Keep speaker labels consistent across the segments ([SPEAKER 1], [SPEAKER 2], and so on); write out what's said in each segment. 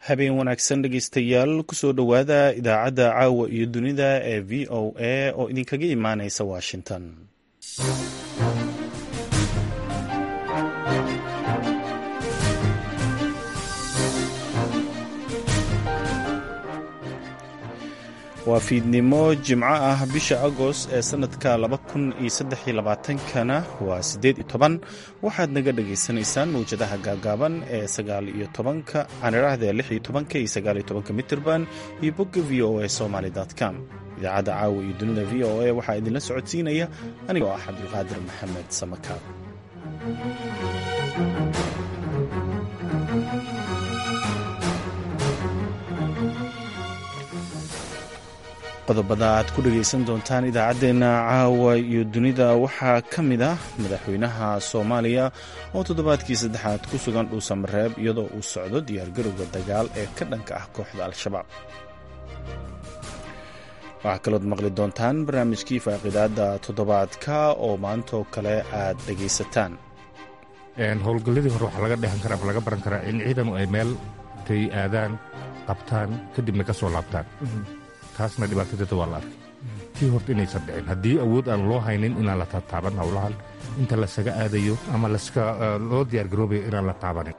[SPEAKER 1] habeen wanaagsan dhegeystayaal kusoo dhowaada idaacadda caawa iyo dunida ee v o a oo idinkaga imaaneysa washington waa fiidnimo jimco ah bisha agost ee sanadka kana waa sideed iyo toban waxaad naga dhagaysanaysaan mawjadaha gaagaaban ee sagaal iyo tobanka aaniraahda lix iyo tobanka iyo sagaal iyo tobanka mitirban iyo bogga v o a somaly com idaacadda caawa iyo dunida v o a waxaa idinla socodsiinaya anigoo ah cabdulqaadir maxamed samakaab qodobada aad ku dhegaysan doontaan idaacaddeenna caawa iyo dunida waxaa ka mid ah madaxweynaha soomaaliya oo toddobaadkii saddexaad ku sugan dhuusamareeb iyadoo uu socdo diyaargarowga dagaal ee ka dhanka ah kooxda al-shabaab waxaa kalood maqli doontaan barnaamijkii faaqidaada toddobaadka oo maantoo kale aad dhegaysataan
[SPEAKER 2] howlgalladii hore waxaa laga dhehan kara ama laga baran karaa in ciidanu ay meel tay aadaan qabtaan kadibna ka soo laabtaan taasna dhibaatadeeda waa la arkay tii horta inaysan dhicin haddii awood aan loo haynin inaan la taataaban howlahan inta lasaga aadayo ama loo diyaargaroobayo inaan la taabanin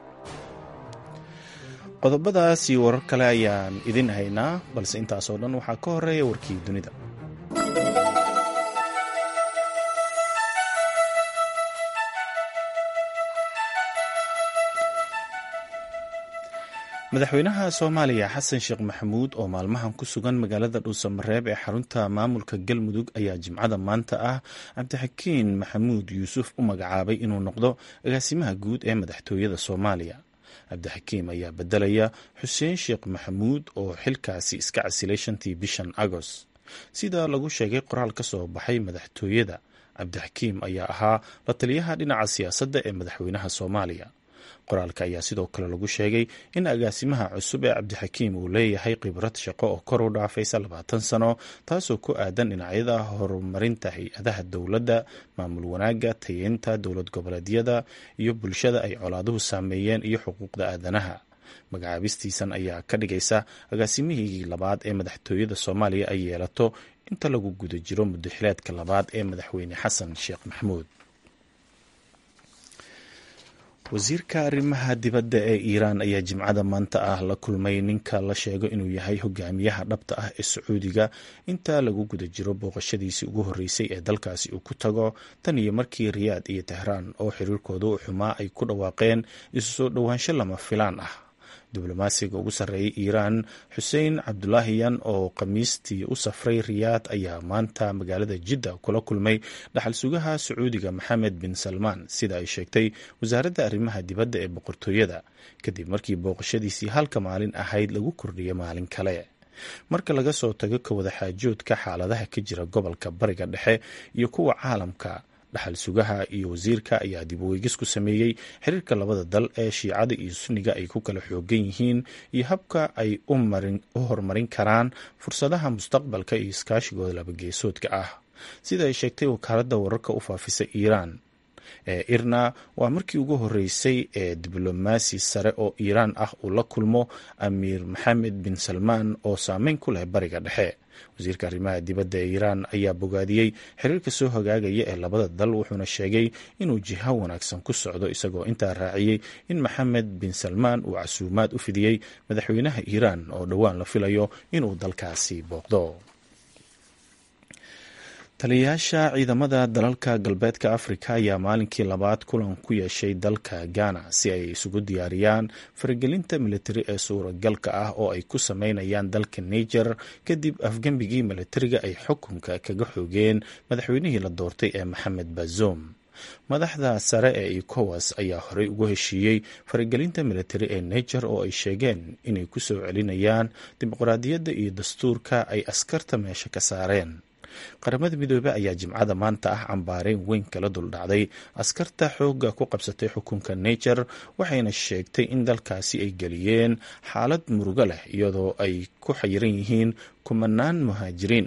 [SPEAKER 1] qodobadaas iyo warar kale ayaan idin haynaa balse intaasoo dhan waxaa ka horeeya warkii dunida madaxweynaha soomaaliya xasan sheekh maxamuud oo maalmahan ku sugan magaalada dhuusamareeb ee xarunta maamulka galmudug ayaa jimcada maanta ah cabdixakiin maxamuud yuusuf u magacaabay inuu noqdo agaasimaha guud ee madaxtooyada soomaaliya cabdixakiim ayaa bedelaya xuseen sheekh maxamuud oo xilkaasi iska casilay shantii bishan agost sida lagu sheegay qoraal ka soo baxay madaxtooyada cabdixakiim ayaa ahaa la taliyaha dhinaca siyaasadda ee madaxweynaha soomaaliya qoraalka ayaa sidoo kale lagu sheegay in agaasimaha cusub ee cabdixakiim uu leeyahay khibrad shaqo oo kor u dhaafaysa labaatan sano taasoo ku aadan dhinacyada horumarinta hay-adaha dowladda maamul wanaagga tayeynta dowlad goboleedyada iyo bulshada ay colaaduhu saameeyeen iyo xuquuqda aadanaha magacaabistiisan ayaa ka dhigaysa agaasimihii labaad ee madaxtooyada soomaaliya ay yeelato inta lagu guda jiro mudaxileedka labaad ee madaxweyne xasan sheekh maxamuud wasiirka arrimaha dibadda ee iiraan ayaa jimcada maanta ah la kulmay ninka la sheego inuu yahay hogaamiyaha dhabta ah ee sacuudiga inta lagu guda jiro booqashadiisii ugu horreysay ee dalkaasi uu ku tago tan iyo markii riyaad iyo tehraan oo xiriirkooda u xumaa ay ku dhawaaqeen isu soo dhowaansho lama filaan ah diblomaasiga ugu sarreeyay iiraan xuseen cabdulaahiyan oo khamiistii u safray riyaad ayaa maanta magaalada jidda kula kulmay dhaxal sugaha sacuudiga maxamed bin salmaan sida ay sheegtay wasaaradda arrimaha dibadda ee boqortooyada kadib markii booqashadiisii halka maalin ahayd lagu kordhiyay maalin kale marka laga soo tago ka wada xaajoodka xaaladaha ka jira gobolka bariga dhexe iyo kuwa caalamka dhaxal sugaha iyo wasiirka ayaa dib uweygis ku sameeyey xiriirka labada dal ee shiicada iyo sunniga ay ku kala xoogan yihiin iyo habka ay u horumarin karaan fursadaha mustaqbalka iyo iskaashigooda labageesoodka ah sida ay sheegtay wakaaladda wararka u faafisa iiraan ee irna waa markii ugu horreysay ee diblomaasi sare oo iiraan ah uu la kulmo amiir maxamed bin salmaan oo saameyn ku leh bariga dhexe wasiirka arrimaha dibadda ee iiraan ayaa bogaadiyey xiriirka soo hagaagaya ee labada dal wuxuuna sheegay inuu jiho wanaagsan ku socdo isagoo intaa raaciyey in maxamed bin salmaan uu casuumaad u fidiyey madaxweynaha iiraan oo dhowaan la filayo inuu dalkaasi booqdo taliyayaasha ciidamada dalalka galbeedka afrika ayaa maalinkii labaad kulan ku yeeshay dalka ghana si ay isugu diyaariyaan faragelinta militari ee suuragalka ah oo ay ku sameynayaan dalka niger kadib afgembigii militariga ay xukunka kaga xoogeen madaxweynihii la doortay ee maxamed bazoum madaxda sare ee ecowas ayaa horey ugu heshiiyey faragelinta militari ee niger oo ay sheegeen inay ku soo celinayaan dimuqraadiyadda iyo dastuurka ay askarta meesha ka saareen qaramada midoobey ayaa jimcada maanta ah cambaareyn weyn kala duldhacday askarta xoogga ku qabsatay xukunka niger waxayna sheegtay in dalkaasi ay geliyeen xaalad murugo leh iyadoo ay ku xayiran yihiin kumanaan muhaajiriin ah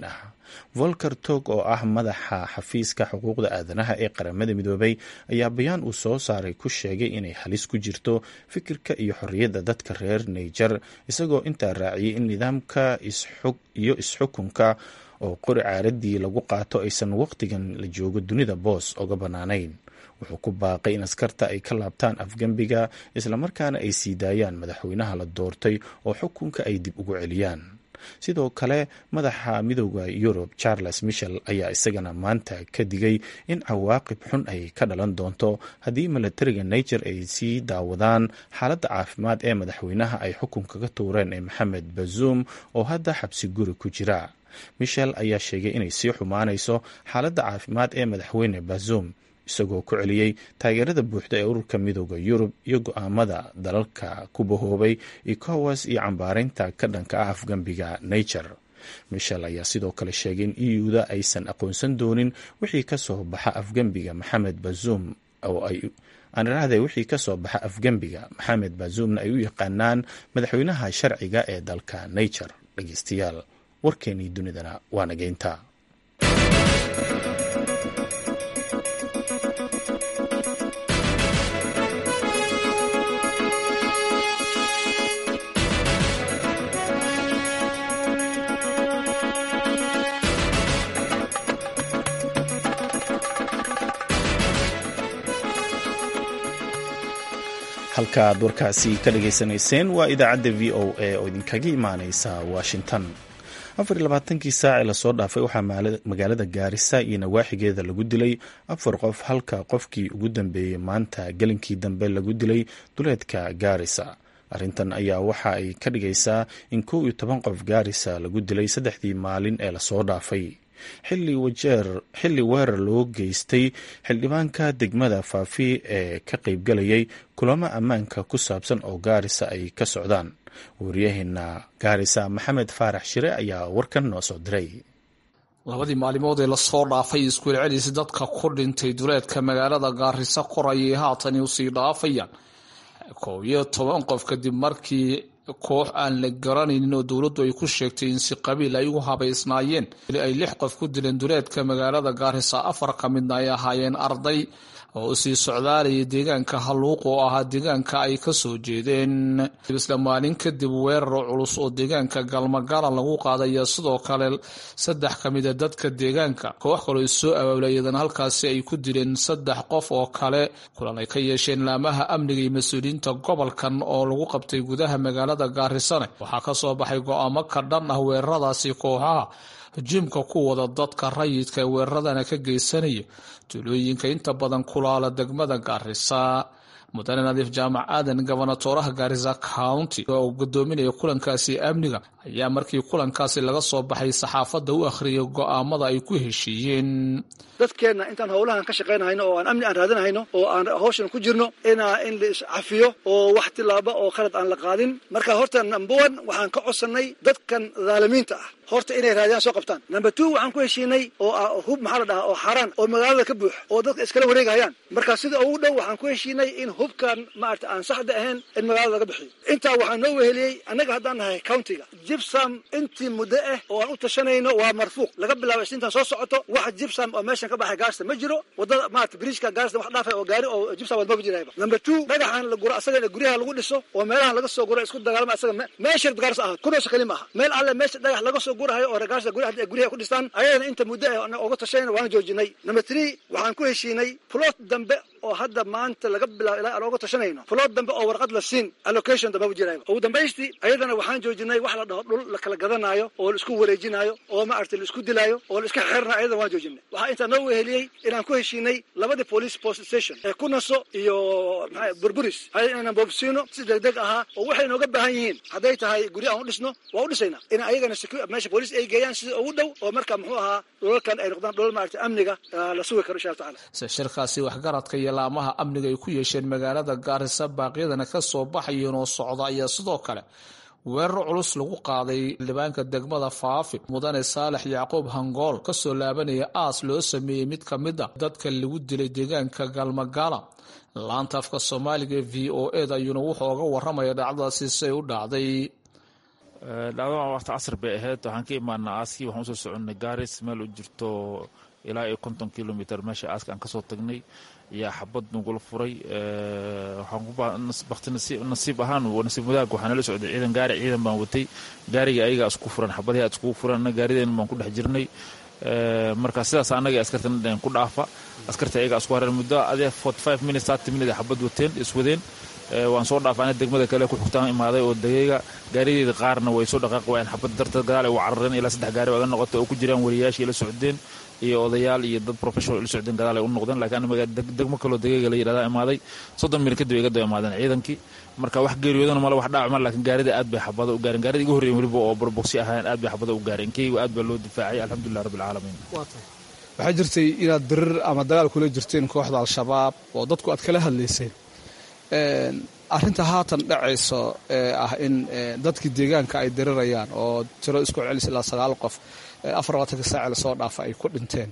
[SPEAKER 1] volker tog oo ah madaxa xafiiska xuquuqda aadanaha ee qaramada midoobay ayaa bayaan uu soo saaray ku sheegay inay halis ku jirto fikirka iyo xorriyadda dadka reer naijer isagoo intaa raaciyay in nidaamka iyo isxukunka oo qori caaradii lagu qaato aysan waqtigan la joogo dunida boos oga bannaanayn wuxuu ku baaqay in askarta ay ka laabtaan afgembiga islamarkaana ay sii daayaan madaxweynaha la doortay oo xukunka ay dib ugu celiyaan sidoo kale madaxa midooda yurub charles michel ayaa isagana maanta ka digay in cawaaqib xun ay ka dhalan doonto haddii milatariga niger ay sii daawadaan xaaladda caafimaad ee madaxweynaha ay xukunka ka tuureen ee maxamed bazuum oo hadda xabsi guri ku jira michel ayaa sheegay inay sii xumaanayso xaaladda caafimaad ee madaxweyne bazuum isagoo ku celiyey taageerada buuxda ee ururka midooda yurub iyo go-aamada dalalka ku bahoobay ecowas iyo cambaaraynta ka dhanka ah afgembiga niger michel ayaa sidoo kale sheegay in euda aysan aqoonsan doonin wixii kasoo baxa afgembiga maxamed bazuum oo ay aaniraahde wixii kasoo baxa afgembiga maxamed bazuumna ay u yaqaanaan madaxweynaha sharciga ee dalka niger dhegeystayaal warkeenii dunidana waa nageynta halka aad warkaasi ka dhageysanayseen waa idaacadda v o a oo idinkaga imaaneysa washington afar iyo labaatankii saac ee lasoo dhaafay waxaa magaalada gaarisa iyo nawaaxigeeda lagu dilay afar qof halka qofkii ugu dambeeyey maanta gelinkii dambe lagu dilay duleedka gaarisa arrintan ayaa waxa ay ka dhigaysaa in kow iyo toban qof gaarisa lagu dilay saddexdii maalin ee lasoo dhaafay xilli weerar loo geystay xildhibaanka degmada faafi ee ka qaybgalayay kulamo ammaanka ku saabsan oo gaarisa ay ka socdaan waryaheena gaarisa maxamed faarax shire ayaa warkan noo soo diray
[SPEAKER 3] labadii maalimood ee lasoo dhaafay iskuul celis dadka ku dhintay duleedka magaalada gaarisa korayay haatani usii dhaafayaan koob iyo toban qof kadib markii koox aan la garanaynin oo dowladdu ay ku sheegtay in si qabiil ay u habaysnaayeen ay lix qof ku dileen duleedka magaalada gaarisa afar ka midna ay ahaayeen arday oo usii socdaalaya deegaanka halluuq oo ahaa deegaanka ay ka soo jeedeen isla maalin kadib weerar culus oo deegaanka galmagala lagu qaadaya sidoo kale saddex ka mida dadka deegaanka koox kaloo soo abaabulayadan halkaasi ay ku dileen saddex qof oo kale kulan ay ka yeesheen laamaha amniga iyo mas-uuliyiinta gobolkan oo lagu qabtay gudaha magaalada gaarisane waxaa ka soo baxay go-aamo ka dhan ah weeraradaasi kooxaha jimka ku wada dadka rayidka ee weeraradana ka geysanaya tuulooyinka inta badan kulaala degmada gaarisa mudane nadiif jaamac aadan gobonatooraha gaarisa county oo gudoominaya kulankaasi amniga ayaa markii kulankaasi laga soo baxay saxaafadda u akhriyay go-aamada ay ku heshiiyeen
[SPEAKER 4] dadkeenna intaan howlahan ka shaqaynahayno oo aan amni aan raadinahayno oo aan hawshan ku jirno inaa in la iscafiyo oo wax tilaaba oo khalad aan la qaadin marka horta number one waxaan ka codsannay dadkan dhaalimiinta ah horta inay raadiyaan soo qabtaan number two waxaan ku heshiinay oo hub maxaa la dhahaa oo xaaraan oo magaalada ka buux oo dadka iskala wareegahayaan marka sida ugu dhow waxaan ku heshiinay in hubkan maarata aan saxda ahayn in magaalada laga bixiyo intaa waxaa noo weheliyey annaga haddaan nahay countiga jibsam intii muddo ah oo aan u tashanayno waa marfuuq laga bilaabo isniintan soo socoto wax jibsam oo meeshan ka baxay gaarsta ma jiro wadada maarata bridgeka gaarsta wax dhaafay oo gaari oo jibsam wadmaba jirayba number two dhagaxan la guro asaga guryaha lagu dhiso oo meelahan laga soo guro isku dagaalama asaga meesha gaarsa ahaad kunoosa kali maaha meel alle meesha dhagax laga soo gurahayo oo ragaarsa guryaha ku dhistaan ayadana inta muddo ah oga tashanayna waan joojinay number three waxaan ku heshiinay plot dambe oo hadda maanta laga bilaabo ilaa aan oga tashanayno plot dambe oo warqad la siin allocation dambaba jirayba ugu dambaystii ayadana waxaan joojinay wax la dhaho dhul la kala gadanaayo oo la isku wareejinaayo oo maaragtay la isku dilaayo oo la iska xeernayo ayadana waan joojinay waxaa intaa noo weheliyey inaan ku heshiinay labadii police post station ee kunaso iyo maxaa burburis hay inaan boobsiino si degdeg ahaa oo waxay nooga baahan yihiin hadday tahay guryo aan u dhisno waa u dhisaynaa in ayagana meesha police ay geeyaan sida ugu dhow oo marka muxuu ahaa dhulalkan ay noqdaan dhulal maaragtay amniga la sugi karo insha allah tacala
[SPEAKER 3] shirkaasi waxgaradka iyo laamaha amniga ay ku yeesheen magaalada gaarisa baaqyadana ka soo baxayeen oo socda ayaa sidoo kale weerar culus lagu qaaday xildhibaanka degmada faafi mudane saalex yacquub hangool kasoo laabanaya aas loo sameeyey mid ka mid a dadka lagu dilay deegaanka galmagala laanta afka soomaaliga ee v o eda ayuuna wuxuu oga waramaya dhacdadaasi say u dhacday
[SPEAKER 5] dhacdadan waqti casr bay ahayd waxaan ka imaanaa aaskii waxaan usoo soconnay gaaris meel u jirto ilaa iyo konton kilomitr meesha aaska aan kasoo tagnay ayaa xabad nagula furay waxaan nasiib ahaan nasiib wadaag waxaa nala socday ciidan gaari ciidan baan watay gaariga ayagaa isku furan xabadihii aad iskugu furan annaga gaarideena baan ku dhex jirnay marka sidaas annaga askartana dheen ku dhaafa askarta ayagaa isku hareen muddo adee forty five minutes thirty minutes xabad wateen iswadeen waan soo dhaafay ana degmada kale ku xigtaan imaaday oo degeyga gaarideeda qaarna way soo dhaqaaqi waayeen xabad darteed gadaal ay u carareen ilaa saddex gaari aga noqotay oo ku jiraan wariyaashii la socdeen iyo odayaal iyo dad professional la socdeen gadaal ay u noqdeen laakiin aniga degmo kaloo degeyga la yidhahdaa imaaday soddon minit kadib iga daba imaadeen ciidankii marka wax geeriyoodana male wax dhaacma laakiin gaarida aad bay xabada u gaareen gaarida iga horreeyen weliba oo borboksi ahaayeen aad bay xabada u gaareen keygu aad baa loo difaacay alxamdulilah rabbi alcaalamiin
[SPEAKER 3] waxaa jirtay inaad dirir ama dagaal kula jirteen kooxda al-shabaab oo dadku aad kala hadlayseen arrinta haatan dhacayso ee ah in dadkii deegaanka ay dirirayaan oo tiro isku celis ilaa sagaal qof afar labaatanka saaci lasoo dhaafa ay ku dhinteen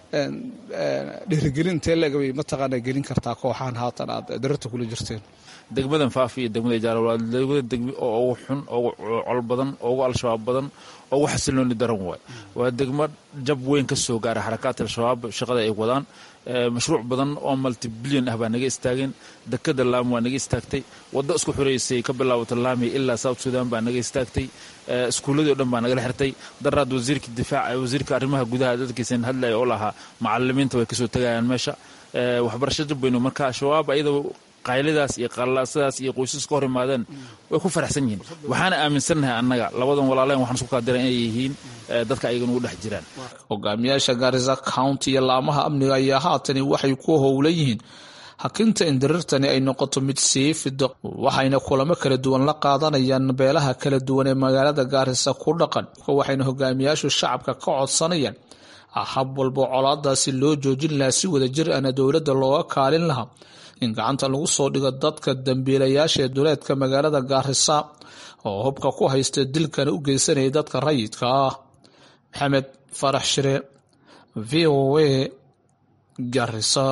[SPEAKER 3] dhiirigelin intee leegabay mataqaana gelin kartaa kooxaan haatan aad dirirta kula jirteen
[SPEAKER 5] degmadan faafi iyo degmada jaala waa degmada degmi oo ugu xun ugu col badan ugu al-shabaab badan ugu xasilooni daran waay waa degmo jab weyn ka soo gaara xarakaadka al-shabaab shaqada ay wadaan mashruuc badan oo multibilyan ah baa naga istaageen dekada laami waa naga istaagtay waddo isku xoreysay ka bilaabata laami ilaa south sudan baa naga istaagtay iskuulladii o dhan baa nagala xirtay daraad wasiirka difaaca wasiirka arrimaha gudaha dadkiisan hadlaya oo lahaa macalimiinta way kasoo tegayaan meesha waxbarasho jab weynu marka al-shabaab ayadoo qaylidaas iyo qallaasadaas iyo qoysas ka hor imaadeen way ku faraxsan yihiin waxaana aaminsannahay annaga labadan walaaleen waxaan isku kaadiran inay yihiin dadka ayaga nugu dhex jiraan
[SPEAKER 3] hogaamiyaasha gaarisa county iyo laamaha amniga ayaa haatani waxay ku howlan yihiin hakinta in dirirtani ay noqoto mid sii fido waxayna kulamo kala duwan la qaadanayaan beelaha kala duwan ee magaalada gaarisa ku dhaqan waxayna hogaamiyaashu shacabka ka codsanayaan hab walbo colaadaasi loo joojin lahaa si wada jir ana dowladda looga kaalin lahaa in gacanta lagu soo dhigo dadka dambiilayaasha ee duleedka magaalada gaarisa oo hubka ku haysta dilkana u geysanaya dadka rayidka ah maxamed farax shire v o a garisa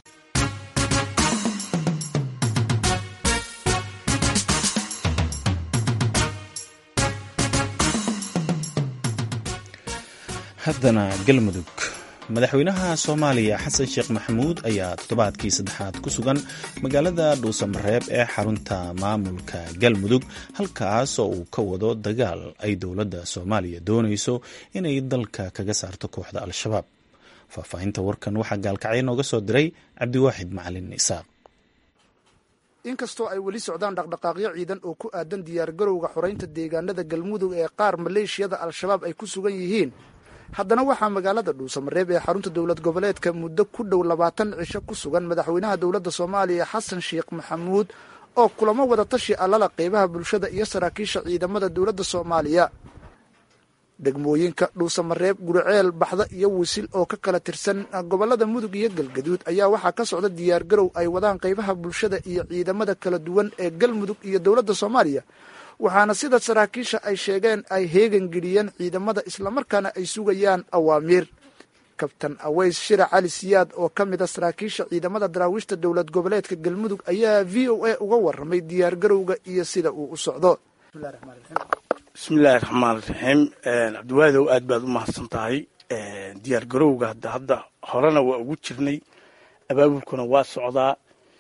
[SPEAKER 1] haddana galmudug madaxweynaha soomaaliya xasan sheekh maxamuud ayaa toddobaadkii saddexaad ku sugan magaalada dhuusamareeb ee xarunta maamulka galmudug halkaas oo uu ka wado dagaal ay dowladda soomaaliya doonayso inay dalka kaga saarto kooxda al-shabaab faahfaahinta warkan waxaa gaalkacyo nooga soo diray cabdiwaaxid macalin isaaq
[SPEAKER 6] inkastoo ay weli socdaan dhaqdhaqaaqyo ciidan oo ku aadan diyaargarowga xoraynta deegaanada galmudug ee qaar maleeshiyada al-shabaab ay ku sugan yihiin haddana waxaa magaalada dhuusamareeb ee xarunta dowlad goboleedka muddo ku dhow labaatan cisho ku sugan madaxweynaha dowladda soomaaliya xasan sheekh maxamuud oo kulamo wada tashi allala qeybaha bulshada iyo saraakiisha ciidamada dowladda soomaaliya degmooyinka dhuusamareeb guriceel baxda iyo wisil oo ka kala tirsan gobolada mudug iyo galgaduud ayaa waxaa ka socda diyaargarow ay wadaan qeybaha bulshada iyo ciidamada kala duwan ee galmudug iyo dowladda soomaaliya waxaana sida saraakiisha ay sheegeen ay heegan geliyeen ciidamada islamarkaana ay sugayaan awaamiir kabtan aweys shira cali siyaad oo ka mid a saraakiisha ciidamada daraawiishta dowlad goboleedka galmudug ayaa v o a uga waramay diyaargarowga iyo sida uu u socdo
[SPEAKER 7] bismillaahi raxmaan raxiim cabdiwaadow aad baad u mahadsan tahay diyaargarowga hadda hadda horena waa ugu jirnay abaabulkuna waa socdaa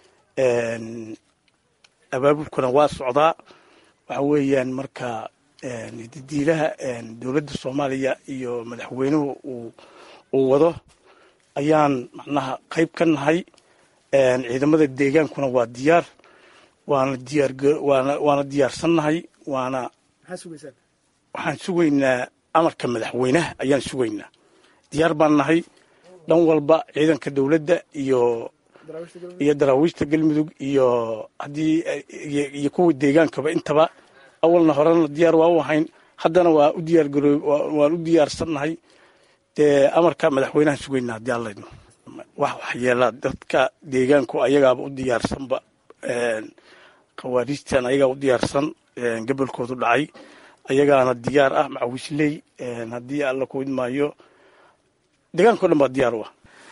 [SPEAKER 7] abaabulkuna waa socdaa waxa weeyaan marka didiilaha dowladda soomaaliya iyo madaxweynuhu uu uu wado ayaan macnaha qayb ka nahay ciidamada deegaankuna waa diyaar waana diyaar waana waana diyaarsannahay waana waxaan sugaynaa amarka madaxweynaha ayaan sugaynaa diyaar baan nahay dhan walba ciidanka dowladda iyo iyo daraawiishta galmudug iyo haddii iyo kuwa deegaankaba intaba awalna horena diyaar waa u ahayn haddana waa u diyaargaro waan u diyaarsannahay dee amarka madaxweynaha sugaynaa haddii allayno wax waxyeelaa dadka deegaanku ayagaaba u diyaarsanba khawaariijtan ayagaa u diyaarsan gobolkoodu dhacay ayagaana diyaar ah macawisley haddii alla ku idmaayo deegaankao dhan baa diyaar u ah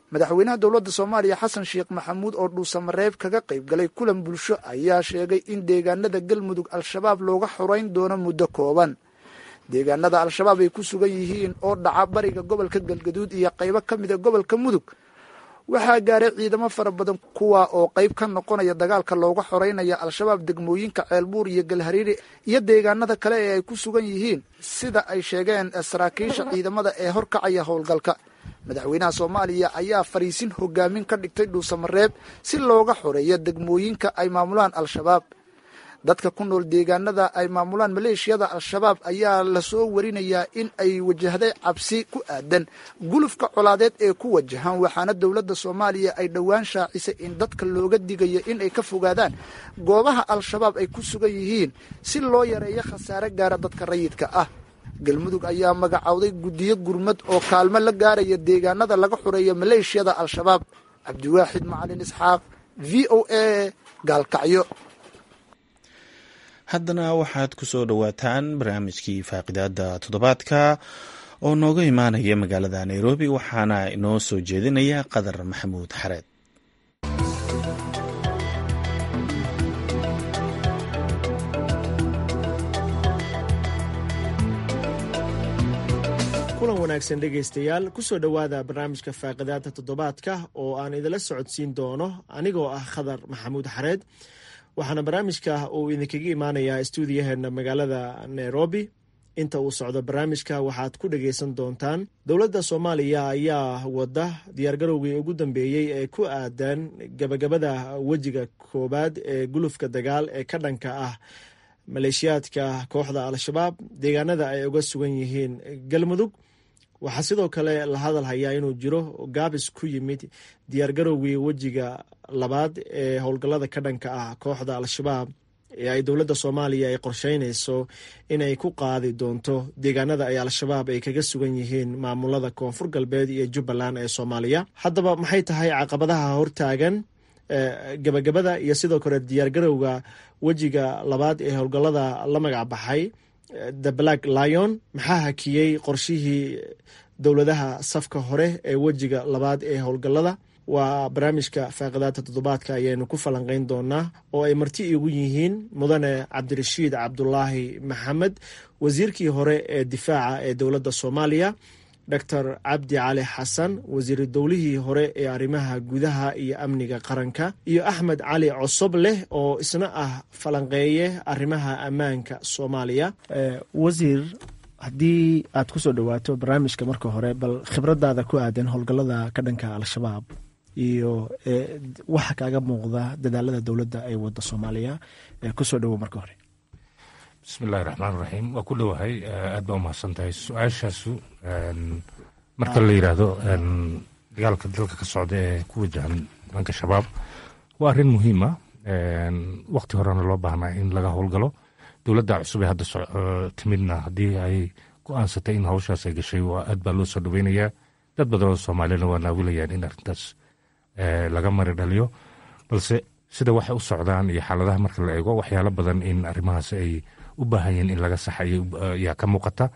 [SPEAKER 6] madaxweynaha dowladda soomaaliya xasan sheekh maxamuud oo dhuusamareeb kaga qayb galay kulan bulsho ayaa sheegay in deegaanada galmudug al-shabaab looga xoreyn doono muddo kooban deegaanada al-shabaab ay ku sugan yihiin oo dhaca bariga gobolka galgaduud iyo qaybo ka mida gobolka mudug waxaa gaaray ciidamo fara badan kuwa oo qayb ka noqonaya dagaalka looga xoreynaya al-shabaab degmooyinka ceelbuur iyo galhariiri iyo deegaanada kale ee ay ku sugan yihiin sida ay sheegeen saraakiisha ciidamada ee horkacaya howlgalka madaxweynaha soomaaliya ayaa fariisin hogaamin ka dhigtay dhuusamareeb si looga xoreeyo degmooyinka ay maamulaan al-shabaab dadka ku nool deegaanada ay maamulaan maleeshiyada al-shabaab ayaa lasoo warinayaa in ay wajahday cabsi ku aadan gulufka colaadeed ee ku wajahan waxaana dowladda soomaaliya ay dhowaan shaacisay in dadka looga digayo in ay ka fogaadaan goobaha al-shabaab ay ku sugan yihiin si loo yareeyo khasaare gaara dadka rayidka ah galmudug ayaa magacowday guddiyo gurmad oo kaalmo la gaaraya deegaanada laga xoreeyo maleeshiyada al-shabaab cabdiwaaxid macalin isxaaq v o a gaalkacyo
[SPEAKER 1] haddana waxaad ku soo dhowaataan barnaamijkii faaqidaada toddobaadka oo nooga imaanaya magaalada nairobi waxaana inoo soo jeedinaya qadar maxamuud xareed
[SPEAKER 8] kulan wanaagsan dhegaystayaal kusoo dhowaada barnaamijka faaqidaada toddobaadka oo aan idinla socodsiin doono anigoo ah khadar maxamuud xareed waxaana barnaamijka uu idinkaga imaanayaa stuudiyaheena magaalada nairobi inta uu socdo barnaamijka waxaad ku dhagaysan doontaan dowladda soomaaliya ayaa wada diyaargarowgii ugu dambeeyey ee ku aadan gabagabada wejiga koowaad ee gulufka dagaal ee ka dhanka ah maleeshiyaadka kooxda al-shabaab deegaanada ay uga sugan yihiin galmudug waxaa sidoo kale la hadal hayaa inuu jiro gaabis ku yimid diyaargarowgii wejiga labaad ee howlgallada ka dhanka ah kooxda al-shabaab ee ay dowladda soomaaliya ay qorsheynayso inay ku qaadi doonto deegaanada ay al-shabaab ay kaga sugan yihiin maamulada koonfur galbeed iyo jubbaland ee soomaaliya haddaba maxay tahay caqabadaha hortaagan gabagabada iyo sidoo kale diyaargarowga wejiga labaad ee howlgallada la magac baxay the black lion maxaa hakiyey qorshihii dowladaha safka hore ee wejiga labaad ee howlgallada waa barnaamijka faaqidaadta toddobaadka ayaynu ku falanqeyn doonaa oo ay marti igu yihiin mudane cabdirashiid cabdulaahi maxamed wasiirkii hore ee difaaca ee dowladda soomaaliya doctor cabdi cali xasan wasiiru dowlihii hore ee arrimaha gudaha iyo amniga qaranka iyo axmed cali cosob leh oo isna ah falanqeeye arrimaha ammaanka soomaaliya wasiir haddii aad kusoo dhowaato barnaamijka marka hore bal khibradaada ku aadan howlgallada ka dhanka al-shabaab iyo waxa kaaga muuqda dadaalada dowladda ay wada soomaaliya kusoo dhowo marka hore
[SPEAKER 2] bismi illahi raxmaan raxiim waa ku dhowahay aad baa umahadsan tahay su-aashaasu marka la yidhaahdo dagaalka dalka ka socda ee ku wajahan dhanka shabaab waa arrin muhiima wakti horena loo baahnaa in laga howlgalo dowladda cusub ee hadda timidna haddii ay go-aansatay in hawshaas ay gashay waa aad baa loo soo dhoweynayaa dad badan oo soomaaliyana waa naawilayaan in arrintaas laga mari dhaliyo balse sida waxay u socdaan iyo xaaladaha marka la eego waxyaalo badan in arrimahaas ay u baahan yihiin in laga saxa ayaa ka muuqata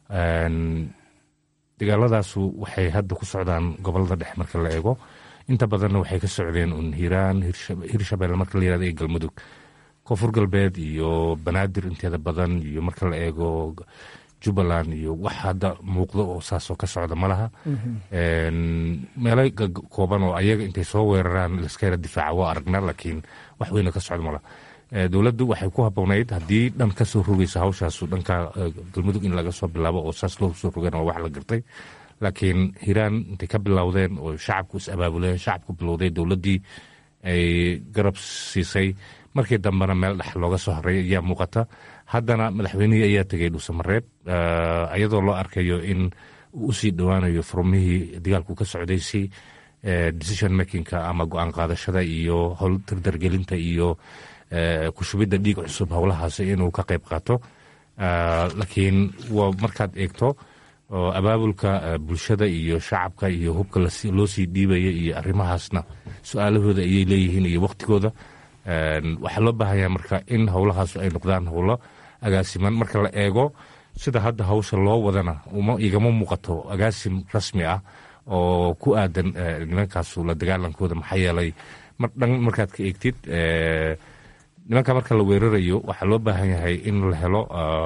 [SPEAKER 2] dagaaladaasu waxay hadda ku socdaan gobolada dhexe marka la eego inta badanna waxay ka socdeen un hiiraan hirshabelle marka la yirahdo iyo galmudug koonfur galbeed iyo banaadir inteeda badan iyo marka la eego jubbaland iyo wax hadda muuqdo oo saasoo ka socda ma laha meelo kooban oo ayaga intay soo weeraraan laska yara difaaca waa aragnaa laakiin wax weyna ka socda malaha dowladdu waxay ku haboonayd haddii dhan ka soo rogaysa hawshaasu dhanka galmudug in laga soo bilaabo oo saas loo soo rogeen waa wax la gartay laakiin hiiraan intay ka bilowdeen oo shacabku is abaabuleen shacabku bilowday dowladdii ay garab siisay markii dambena meel dhex looga soo haray ayaa muuqata haddana madaxweynihii ayaa tegay dhuusamareeb iyadoo loo arkayo in uu usii dhowaanayo furmihii dagaalku ka socday si decision makingka ama go-aan qaadashada iyo howl dardargelinta iyo kushubidda dhiig cusub howlahaas inuu ka qayb qaato laakiin waa markaad eegto abaabulka bulshada iyo shacabka iyo hubka loo sii dhiibaya iyo arrimahaasna su-aalahooda ayay leeyihiin iyo waktigooda waxaa loo baahanya marka in howlahaas ay noqdaan howlo agaasiman marka la eego sida hadda hawsha loo wadana igama muuqato agaasim rasmi ah oo ku aadan nimankaasu la dagaalankooda maxaa yeelay mar dhan markaad ka eegtid nimanka marka la weerarayo waxaa loo baahan yahay in la helo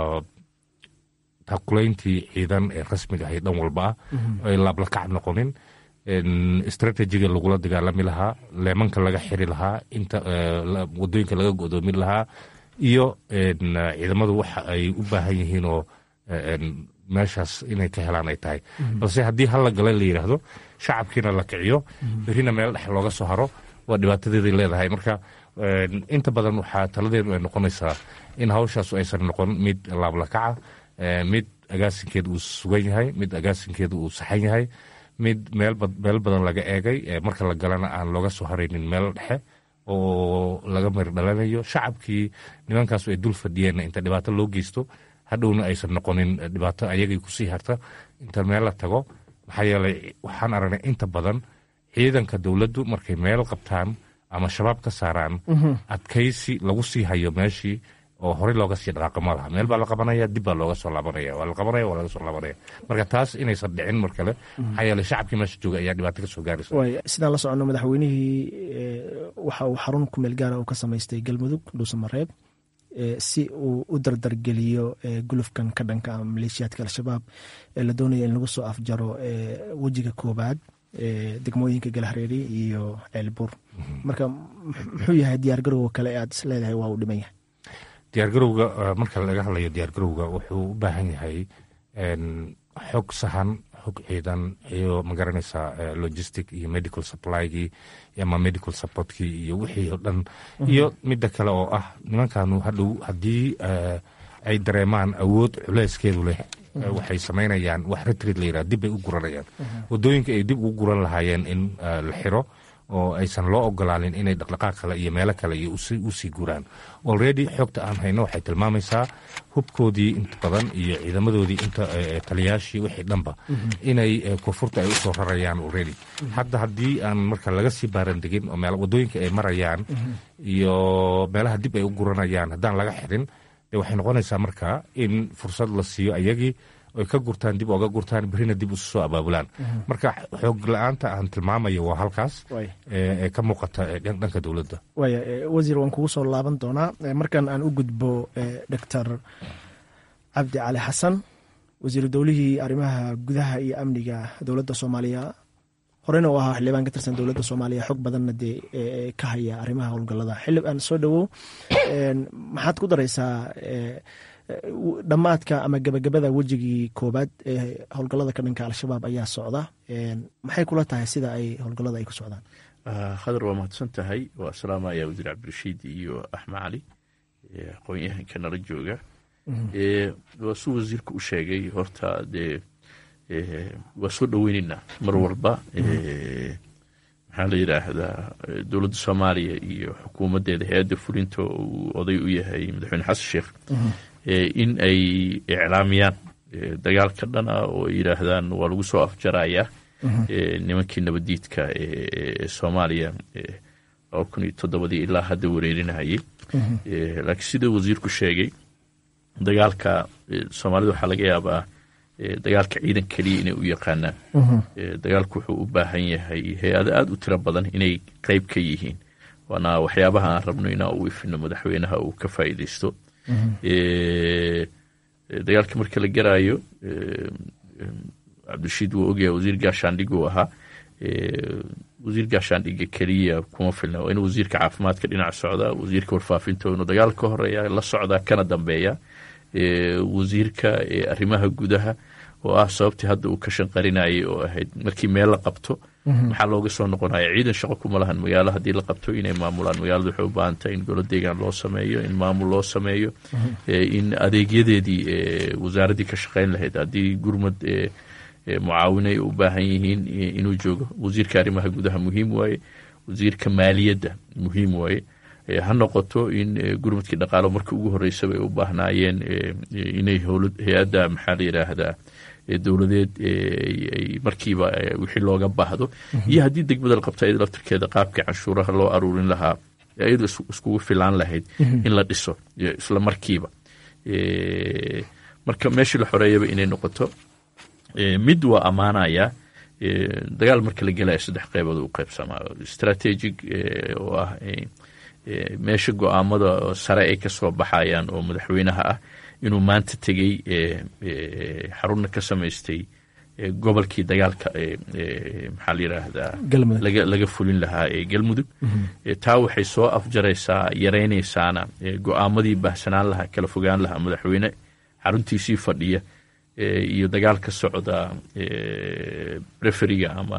[SPEAKER 2] taqulayntii ciidan ee rasmiga ahay dhan walba ah ay laablakac noqonin stratejiga lagula dagaalami lahaa leemanka laga xiri lahaa inta wadooyinka laga godoomin lahaa iyo ciidamadu waxa ay u baahan yihiin oo meeshaas inay ka helaan ay tahay balse haddii hal la gala la yidhaahdo shacabkiina la kiciyo berrina meel dhex looga soo haro waa dhibaatadeeday leedahay marka inta badan waxaa taladeedu ay noqonaysaa in hawshaasu aysan noqon mid laablakaca mid agaasinkeedu uu sugan yahay mid agaasinkeedu uu saxan yahay mid meel badan laga eegay marka la galana aan looga soo haraynin meel dhexe oo laga mari dhalanayo shacabkii nimankaasu ay dul fadhiyeenna inta dhibaato loo geysto hadhowna aysan noqonin dhibaato ayagay kusii harta inta meel la tago maxaa yeelay waxaan aragnay inta badan ciidanka dowladdu markay meel qabtaan ama shabaab ka saaraan adkaysi lagu sii hayo meeshii oo horey looga sii dhaqaaqo ma laha meel baa la qabanaya dib baa looga soo laabanaya waa la qabanaya waa laga soo laabanaya marka taas inaysan dhicin mar kale maxaa yeelay shacabkii meesha jooga ayaa dhibaato ka soo gaaraysa
[SPEAKER 8] sidaan la soconno madaxweynihii waxa uu xarun kumeel gaara uu ka samaystay galmudug dhuusamareeb si uu u dardargeliyo gulufkan ka dhanka maleeshiyaadka al-shabaab ee la doonaya in lagu soo afjaro wejiga koobaad degmooyinka galhareeri iyo ceelbuur marka muxuu yahay diyaargarowga kale aad is leedahay waa uu dhiman yahay
[SPEAKER 2] diyaargarowga marka laga hadlayo diyaargarowga wuxuu u baahan yahay xog sahan xog ciidan iyo magaranaysaa logistic iyo medical supply-gii ama medical supportkii iyo wixii oo dhan iyo midda kale oo ah nimankanu hadhow haddii ay dareemaan awood culeyskeedu leh waxay samaynayaan wax retrid la yidhaha dib bay u guranayaan waddooyinka ay dib ugu guran lahaayeen in la xiro oo aysan loo ogolaanin inay dhaqdhaqaaq kale iyo meelo kale iyo usii guraan already xogta aan hayno waxay tilmaamaysaa hubkoodii inta badan iyo ciidamadoodii inta taliyaashii wixii dhanba inay koonfurta ay usoo rarayaan already hadda haddii aan marka laga sii baarandegin oo waddooyinka ay marayaan iyo meelaha dib ay u guranayaan haddaan laga xirin de waxay noqonaysaa marka in fursad la siiyo ayagii oy ka gurtaan dib oga gurtaan berrina dib isu soo abaabulaan marka xoog la-aanta aan tilmaamayo waa halkaas ee ka muuqata dhanka dowladda
[SPEAKER 8] waaya wasiir waan kugu soo laaban doonaa markan aan u gudbo doctor cabdi cali xasan wasiiru dowlihii arrimaha gudaha iyo amniga dowladda soomaaliya horeyna u ahaa xildhibaan ka tirsan dowladda soomaaliya xog badanna dee ka haya arrimaha howlgallada xildhibaan soo dhowow maxaad ku daraysaa dhammaadka ama gebagabada wejigii koobaad ee howlgallada ka dhanka al-shabaab ayaa socda maxay kula tahay sida ay howlgallada ay ku socdaan
[SPEAKER 9] khadar waa mahadsan tahay waa salaamaya wasiir cabdirashiid iyo axmed cali aqoon-yahanka nala jooga waa suu wasiirka u sheegay horta dee waa soo dhoweyneynaa mar walba maxaa la yidhaahdaa dowladda soomaaliya iyo xukuumaddeeda hay-adda fulinta uu oday u yahay madaxweyne xasan sheekh in ay iclaamiyaan dagaal ka dhan ah oo ay yidhaahdaan waa lagu soo afjarayaa nimankii nabaddiidka ee soomaaliya laba kun iyo toddobadii ilaa hadda wareerinayay laakiin sida wasiirku sheegay dagaalka soomaalida waxaa laga yaabaa dagaalka ciidan keliya inay u yaqaanaan dagaalku wuxuu u baahan yahay hay-ado aada u tiro badan inay qeyb ka yihiin waana waxyaabaha aan rabno inaa u ifino madaxweynaha uu ka faa'iideysto dagaalka marka la garaayo cabdirashiid wuu ogyahay wasiir gaashaandhig uu ahaa wasiir gaashaandhiga keliya kuma filna waa inuu wasiirka caafimaadka dhinac socdaa wasiirka warfaafinta inuu dagaal ka horeeya la socdaa kana dambeeya wasiirka arrimaha gudaha oo ah sababtii hadda uu ka shanqarinayay oo ahayd markii meel la qabto maxaa looga soo noqonaya ciidan shaqo kuma lahan magaalo haddii la qabto inay maamulaan magaalada waxay u baahan tahay in golo deegaan loo sameeyo in maamul loo sameeyo in adeegyadeedii wasaaraddii ka shaqayn lahayd haddii gurmad mucaawino ay u baahan yihiin inuu joogo wasiirka arrimaha gudaha muhiim waaye wasiirka maaliyadda muhiim waaye ha noqoto in gurmadkii dhaqaalo markii ugu horeysaba ay u baahnaayeen inay hay-adda maxaa la yidhaahdaa dowladeed ay markiiba wixii looga baahdo iyo haddii degmada la qabto iyada laftirkeeda qaabkii canshuuraha loo aruurin lahaa iyadu iskugu filaan lahayd in la dhiso isla markiiba marka meeshii la xoreeyaba inay noqoto mid waa ammaanaya dagaal marka la gelaya saddex qeybood u qeybsamaa strategic oo ah meesha go-aamada sare ay kasoo baxayaan oo madaxweynaha ah inuu maanta tegey xarunna ka samaystay gobolkii dagaalka maxaa la yiraahdaa laga fulin lahaa ee galmudug taa waxay soo afjaraysaa yaraynaysaana go-aamadii baahsanaan lahaa kala fogaan lahaa madaxweyne xaruntiisii fadhiya iyo dagaal ka socda referiga ama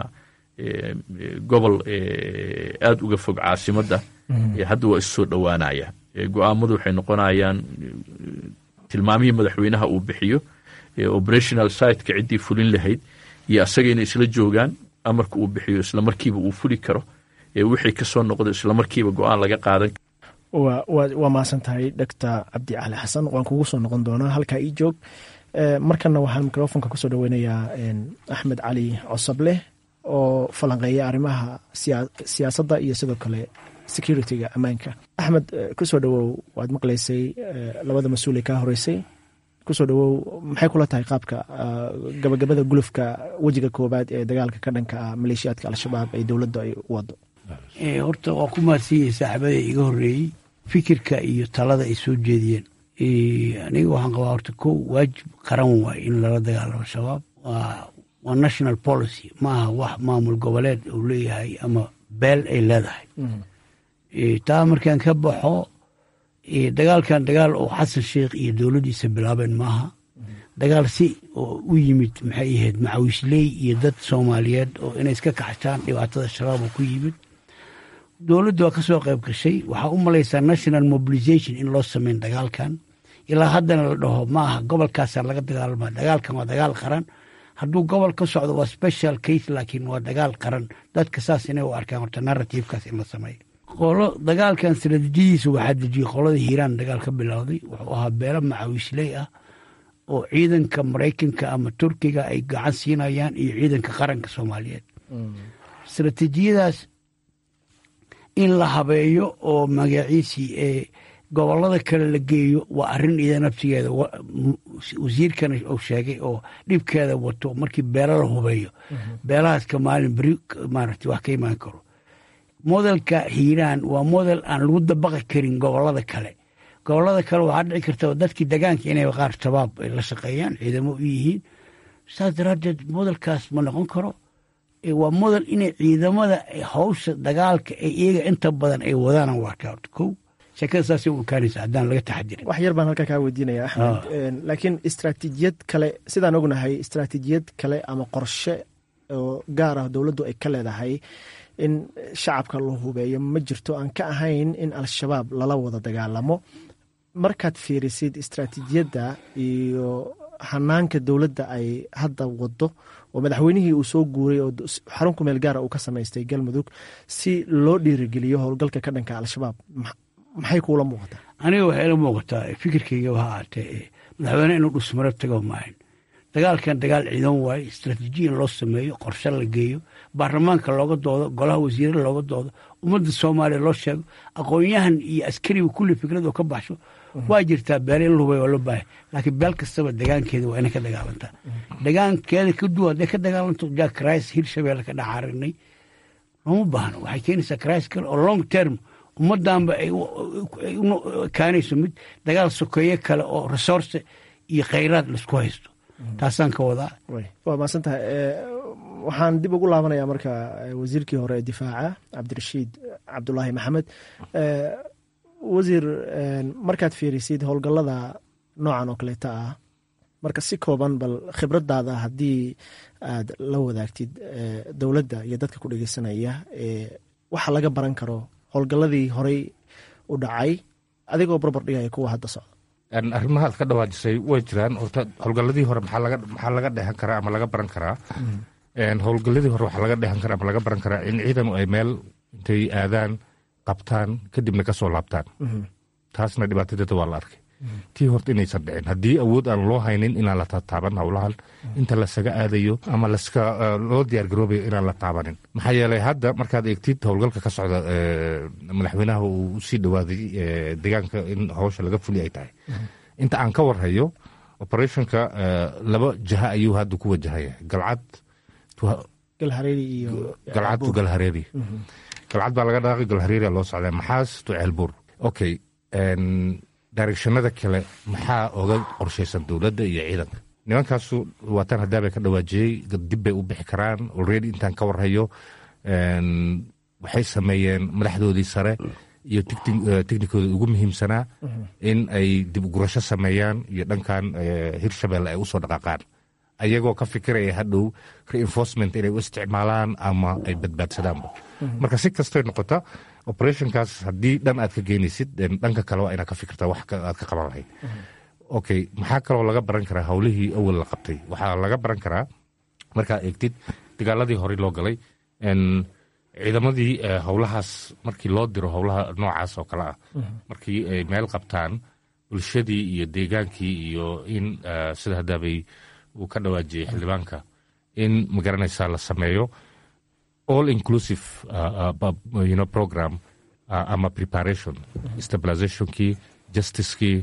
[SPEAKER 9] gobol aada uga fog caasimadda hadda waa issoo dhowaanaya go-aamadu waxay noqonayaan tilmaamihii madaxweynaha uu bixiyo operational siteka ciddii fulin lahayd iyo asaga inay isla joogaan amarka uu bixiyo islamarkiiba uu fuli karo wixii kasoo noqdo islamarkiiba go-aan laga qaadan
[SPEAKER 8] waa mahadsan tahay doctor cabdi cali xasan waan kugu soo noqon doonaa halkaa ii joog markana waxaan microfonka kusoo dhaweynayaa axmed cali cosableh oo falanqeeya arrimaha siyaasadda iyo sidoo kale security-ga ammaanka axmed kusoo dhawow waad maqlaysay labada mas-uul ee kaa horeysay kusoo dhawow maxay kula tahay qaabka gabagabada gulufka wejiga koobaad ee dagaalka ka dhanka ah maleeshiyaadka al-shabaab ee dowladda ay u wado
[SPEAKER 10] horta waa ku mahadsanyahay saaxiibada iga horeeyey fikirka iyo talada ay soo jeediyeen aniga waxaan qabaa horta ko waajib qaran waay in lala dagaalamo shabaab waa national policy maaha wax maamul goboleed uu leeyahay ama beel ay leedahay taa markaan ka baxo dagaalkan dagaal oo xasan sheikh iyo dowladdiisa bilaabeen maaha dagaal si oo u yimid maxay ahayd macawisley iyo dad soomaaliyeed oo inay iska kaxshaan dhibaatada shabaab oo ku yimid dowladdu waa ka soo qayb gashay waxaa u malaysaa national mobilization in loo sameyn dagaalkan ilaa haddana la dhaho maaha gobolkaasaa laga dagaalama dagaalkan waa dagaal qaran hadduu gobol ka socdo waa special case laakiin waa dagaal qaran dadka saas inay u arkaan horta narrativekaas in la sameeyo qolo dagaalkan istaraatiijiyadiisa waxaa dejiyey qolada hiiraan dagaal ka bilowday wuxuu ahaa beelo macawisley ah oo ciidanka maraykanka ama turkiga ay gacan siinayaan iyo ciidanka qaranka soomaaliyeed istaraatiijiyadaas in la habeeyo oo magaciisii ee gobolada kale la geeyo waa arrin ida naftigeeda wasiirkana uu sheegay oo dhibkeeda wato markii beelo la hubeeyo beelahaas ka maalin beri maaragtay wax ka imaan karo modelka hiiraan waa model aan lagu dabaqi karin gobolada kale gobolada kale waxaa dhici karta dadkii degaanka inay qaar shabaab ay la shaqeeyaan ciidamo u yihiin saas daraaddeed modelkaas ma noqon karo waa model inay ciidamada hawsha dagaalka ee iyaga inta badan ay wadaan waa kow sheekada saasay u ekaanaysa haddaan laga taxadirin
[SPEAKER 8] wax yar baan halkaa kaa weydiinaya axmed laakiin istraatiijiyad kale sidaan ognahay istraatiijiyad kale ama qorshe oo gaar ah dowladdu ay ka leedahay in shacabka la hubeeyo ma jirto aan ka ahayn in al-shabaab lala wada dagaalamo markaad fiirisid istraatiijiyadda iyo hanaanka dowladda ay hadda wado oo madaxweynihii uu soo guuray oo xarun ku meel gaara uu ka samaystay galmudug si loo dhiirigeliyo howlgalka ka dhanka al-shabaab maxay kuula muuqataa
[SPEAKER 10] aniga waxay ila muuqataa fikirkayga waha aatee madaxweyne inuu dhusmaro tago maahan dagaalkan dagaal ciidan waaye istraatiijiya in loo sameeyo qorshe la geeyo baarlamaanka looga doodo golaha wasiirada looga doodo ummadda soomaaliya loo sheego aqoon-yahan iyo askariga kulli fikrad oo ka baxsho waa jirtaa beele in lahubay waa loo baahay laakiin beel kastaba degaankeeda waa inay ka dagaalantaa degaankeeda ka duwan hadday ka dagaalanto jack rice hirshabeelle ka dhaxaarinay looma baahno waxay keenaysaa crisis kale oo long term ummaddanba ay kaanayso mid dagaal sokeeye kale oo resource iyo khayraad laisku haysto taasaan ka wadaa
[SPEAKER 8] waa mahadsan tahay waxaan dib ugu laabanayaa marka wasiirkii hore ee difaaca cabdirashiid cabdulaahi maxamed wasiir markaad fiirisid howlgallada noocan oo kaleeta ah marka si kooban bal khibradaada haddii aad la wadaagtid dowladda iyo dadka ku dhegeysanaya waxa laga baran karo howlgalladii horey u dhacay adigoo barbar dhigaya kuwa hadda socda
[SPEAKER 2] arrimaha aad ka dhawaajisay way jiraan horta howlgalladii hore maxaa laga dheehan karaa ama laga baran karaa howlgalladii hore waxaa laga dheehan karaa ama laga baran karaa in ciidanu ay meel intay aadaan qabtaan kadibna ka soo laabtaan taasna dhibaatadeeda waa la arkay tii horta inaysan dhicin haddii awood aan loo haynin inaan la tataaban howlahan inta lasaga aadayo ama laska loo diyaar garoobayo inaan la taabanin maxaa yeelay hadda markaad eegtid howlgalka ka socda madaxweynaha uu usii dhawaaday deegaanka in howsha laga fuli ay tahay inta aan ka warhayo operationka laba jaha ayuu hadda ku wajahaya galcad
[SPEAKER 8] galhareeri iyo
[SPEAKER 2] galcad to galhareeri galcad baa laga dhaaqay galhareeri loo socdaa maxaas to ceelbuur okay directionada kale maxaa oga qorshaysan dowladda iyo ciidanka nimankaasu waataan haddaabay ka dhawaajiyey dib bay u bixi karaan already intaan ka warhayo waxay sameeyeen madaxdoodii sare iyo technikooda ugu muhiimsanaa in ay dib ugurasho sameeyaan iyo dhankan hirshabelle ay usoo dhaqaaqaan ayagoo ka fikiraya hadhow reinforcement inay u isticmaalaan ama ay badbaadsadaanba marka si kastoy noqota operationkaas haddii dhan aad ka geynaysid dhanka kale waa inaad ka fikirtaa wax aad ka qaban lahayd okay maxaa kaloo laga baran karaa howlihii awal la qabtay waxaa laga baran karaa markaa eegtid dagaaladii horey loo galay ciidamadii howlahaas markii loo diro howlaha noocaas oo kale ah markii ay meel qabtaan bulshadii iyo deegaankii iyo in sida haddaabay uu ka dhawaajiyey xildhibaanka in magaranaysaa la sameeyo all inclusive you know, program ama preparation stabilizationkii justicekii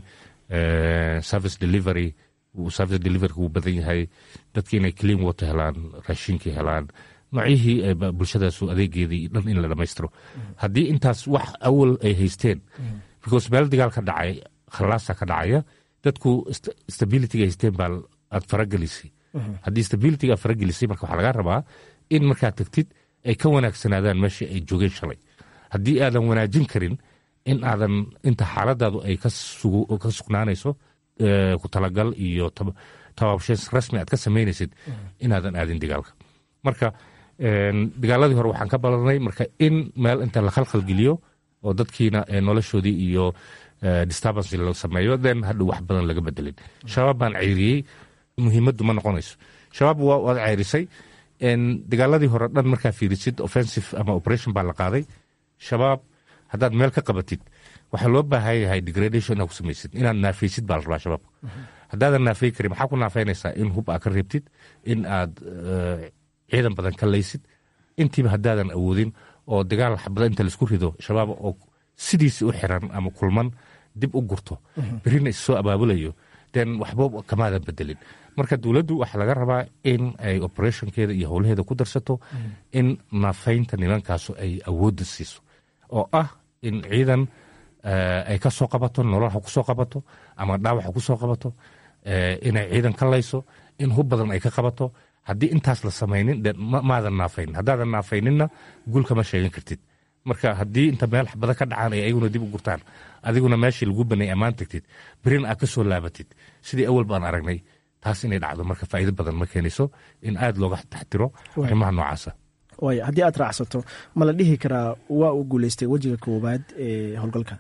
[SPEAKER 2] service delivery service delivery wuu badan yahay dadki inay clean water helaan raashinkii helaan noocyihii bulshadaasu adeegeedii dhan in la dhammaystiro haddii intaas wax awal ay haysteen because meel dagaal ka dhacay khalaasa ka dhacaya dadku stabilityga haysteen baa aad faragelisay haddii stabilityga aad faragelisay marka waxaa laga rabaa in markaad tagtid ay ka wanaagsanaadaan meeshii ay joogeen shalay haddii aadan wanaajin karin in aadan inta xaaladaadu ay ka sugnaanayso ku talagal iyo tabaabshays rasmi aad ka samaynaysid inaadan aadin dagaalka marka dagaaladii hore waxaan ka balanay marka in meel inta la khalkhalgeliyo oo dadkiina noloshoodii iyo disturbance la sameeyo then hadhow wax badan laga bedelin shabaab baan ceyriyey muhiimaddu ma noqonayso shabaab waad ceyrisay dagaaladii hore dhan markaa fiirisid offensive ama operation baa la qaaday shabaab haddaad meel ka qabatid waxaa loo baahan yahay degradation inaad ku samaysid inaad naafaysid baa la rabaa shabaabka haddaadan naafay karin maxaa ku naafaynaysaa in hub aad ka reebtid in aad ciidan badan ka laysid intiiba haddaadan awoodin oo dagaal xabada inta laisku rido shabaab oo sidiisi u xiran ama kulman dib u gurto berina issoo abaabulayo den waxba kamaadan bedelin marka dowladdu waxaa laga rabaa in ay operationkeeda iyo howlaheeda ku darsato in naafaynta nimankaasu ay awoodda siiso oo ah in ciidan ay ka soo qabato nolol ha ku soo qabato ama dhaawac ha ku soo qabato inay ciidan ka layso in hub badan ay ka qabato haddii intaas la samaynin de maadan naafayn haddaadan naafayninna guul kama sheegan kartid marka haddii inta meel xabada ka dhacaan ay ayaguna dib u gurtaan adiguna meeshii lagu banay ammaan tagtid berin aad ka soo laabatid sidii awal baan aragnay taas inay dhacdo marka faa'iido badan ma keenayso in aada looga taxtiro arrimaha noocaasa
[SPEAKER 8] waaya haddii aad raacsato ma la dhihi karaa waa uu guuleystay wejiga koowaad ee howlgalka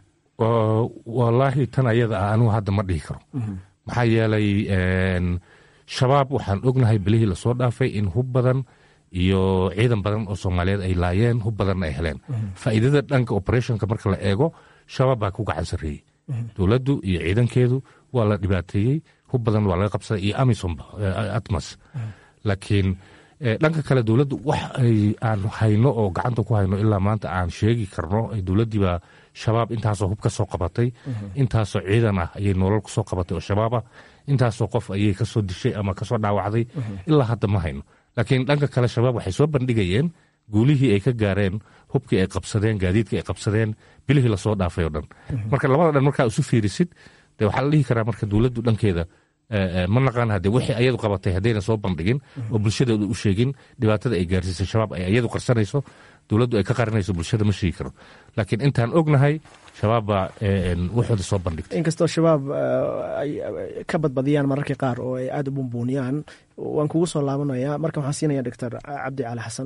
[SPEAKER 2] wallaahi tan ayada ah anugu hadda ma dhihi karo maxaa yeelay shabaab waxaan ognahay bilihii lasoo dhaafay in hub badan iyo ciidan badan oo soomaaliyeed ay laayeen hub badanna ay heleen faa'iidada dhanka operationka marka la eego shabaab baa ku gacan sarreeyey dowladdu iyo ciidankeedu waa la dhibaateeyey hub badan waa laga qabsaday iyo amisomba atmas laakiin dhanka kale dowladdu wax aan hayno oo gacanta ku hayno ilaa maanta aan sheegi karno dowladdiibaa shabaab intaasoo hub ka soo qabatay intaasoo ciidan ah ayay nolol kusoo qabatay oo shabaab ah intaasoo qof ayay kasoo dishay ama kasoo dhaawacday ilaa hadda ma hayno laakiin dhanka kale shabaab waxay soo bandhigayeen guulihii ay ka gaareen hubkii ay qabsadeen gaadiidkii ay qabsadeen bilihii lasoo dhaafay oo dhan marka labada dhan markaa isu fiirisid de waxaa la dhihi karaa marka dowladdu dhankeeda ma naqaan hade wixii ayadu qabatay haddayna soo bandhigin oo bulshadeedu u sheegin dhibaatada ay gaarsiisay shabaab ay ayadu qarsanayso dowladdu ay ka qarinayso bulshada ma sheegi karo laakiin intaan ognahay shabaab baa waxooda soo bandhigtay
[SPEAKER 8] inkastoo shabaab ay ka badbadiyaan mararka qaar oo ay aada u bumbuuniyaan waan kugu soo laabanaya marka waxaan siinaya doctor cabdi cali xasan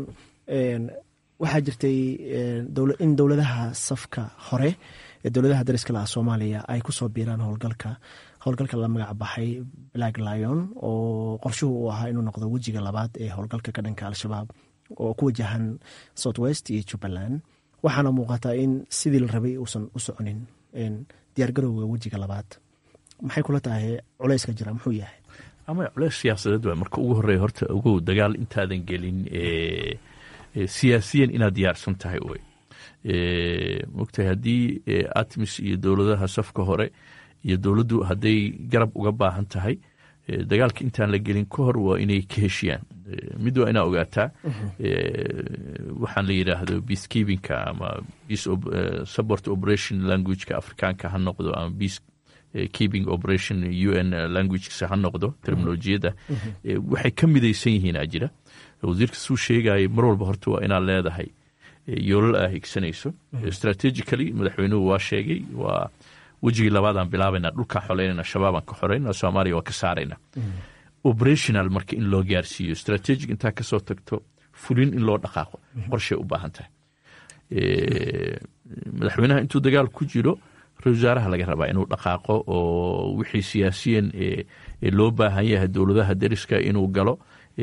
[SPEAKER 8] waxaa jirtay in dowladaha safka hore ee dowladaha dariska laha soomaaliya ay kusoo biiraan howlgalka howlgalka la magac baxay black lion oo qorshuhu uu ahaa inuu noqdo wejiga labaad ee howlgalka ka dhanka al-shabaab oo ku wajahan south west iyo jubbaland waxaana muuqataa in sidii la rabay uusan u soconin diyaargarowga wejiga labaad maxay kula tahay culeyska jira muxuu yahay
[SPEAKER 9] ama culeys siyaasadeed waa marka ugu horreeya horta ogow dagaal intaadan gelin siyaasiyan inaad diyaarsan tahay wey mogtahay haddii atmis iyo dowladaha safka hore iyo dowladdu hadday garab uga baahan tahay dagaalka intaan la gelin ka hor waa inay ka heshiyaan mid waa inaa ogaataa waxaan la yidhaahdo peacekeepingka ama peace support operation languageka afrikaanka ha noqdo ama peace keeping operation u n languagesa ha noqdo terminolojiyadda waxay ka midaysan yihiin aa jira wasiirka suu sheegaya mar walba horta waa inaad leedahay yoolal aa higsanayso strategically madaxweynuhu waa sheegay waa wejigii labaadaan bilaabayna dhulkaa xoleynayna shabaabaan ka xoreynaa soomaaliya waa ka saarayna operational marka in loo gaarsiiyo strategic intaa kasoo tagto fulin in loo dhaqaaqo qorshay u baahan tahay madaxweynaha intuu dagaal ku jiro ra-isul wasaaraha laga rabaa inuu dhaqaaqo oo wixii siyaasiyan loo baahan yahay dowladaha deriska inuu galo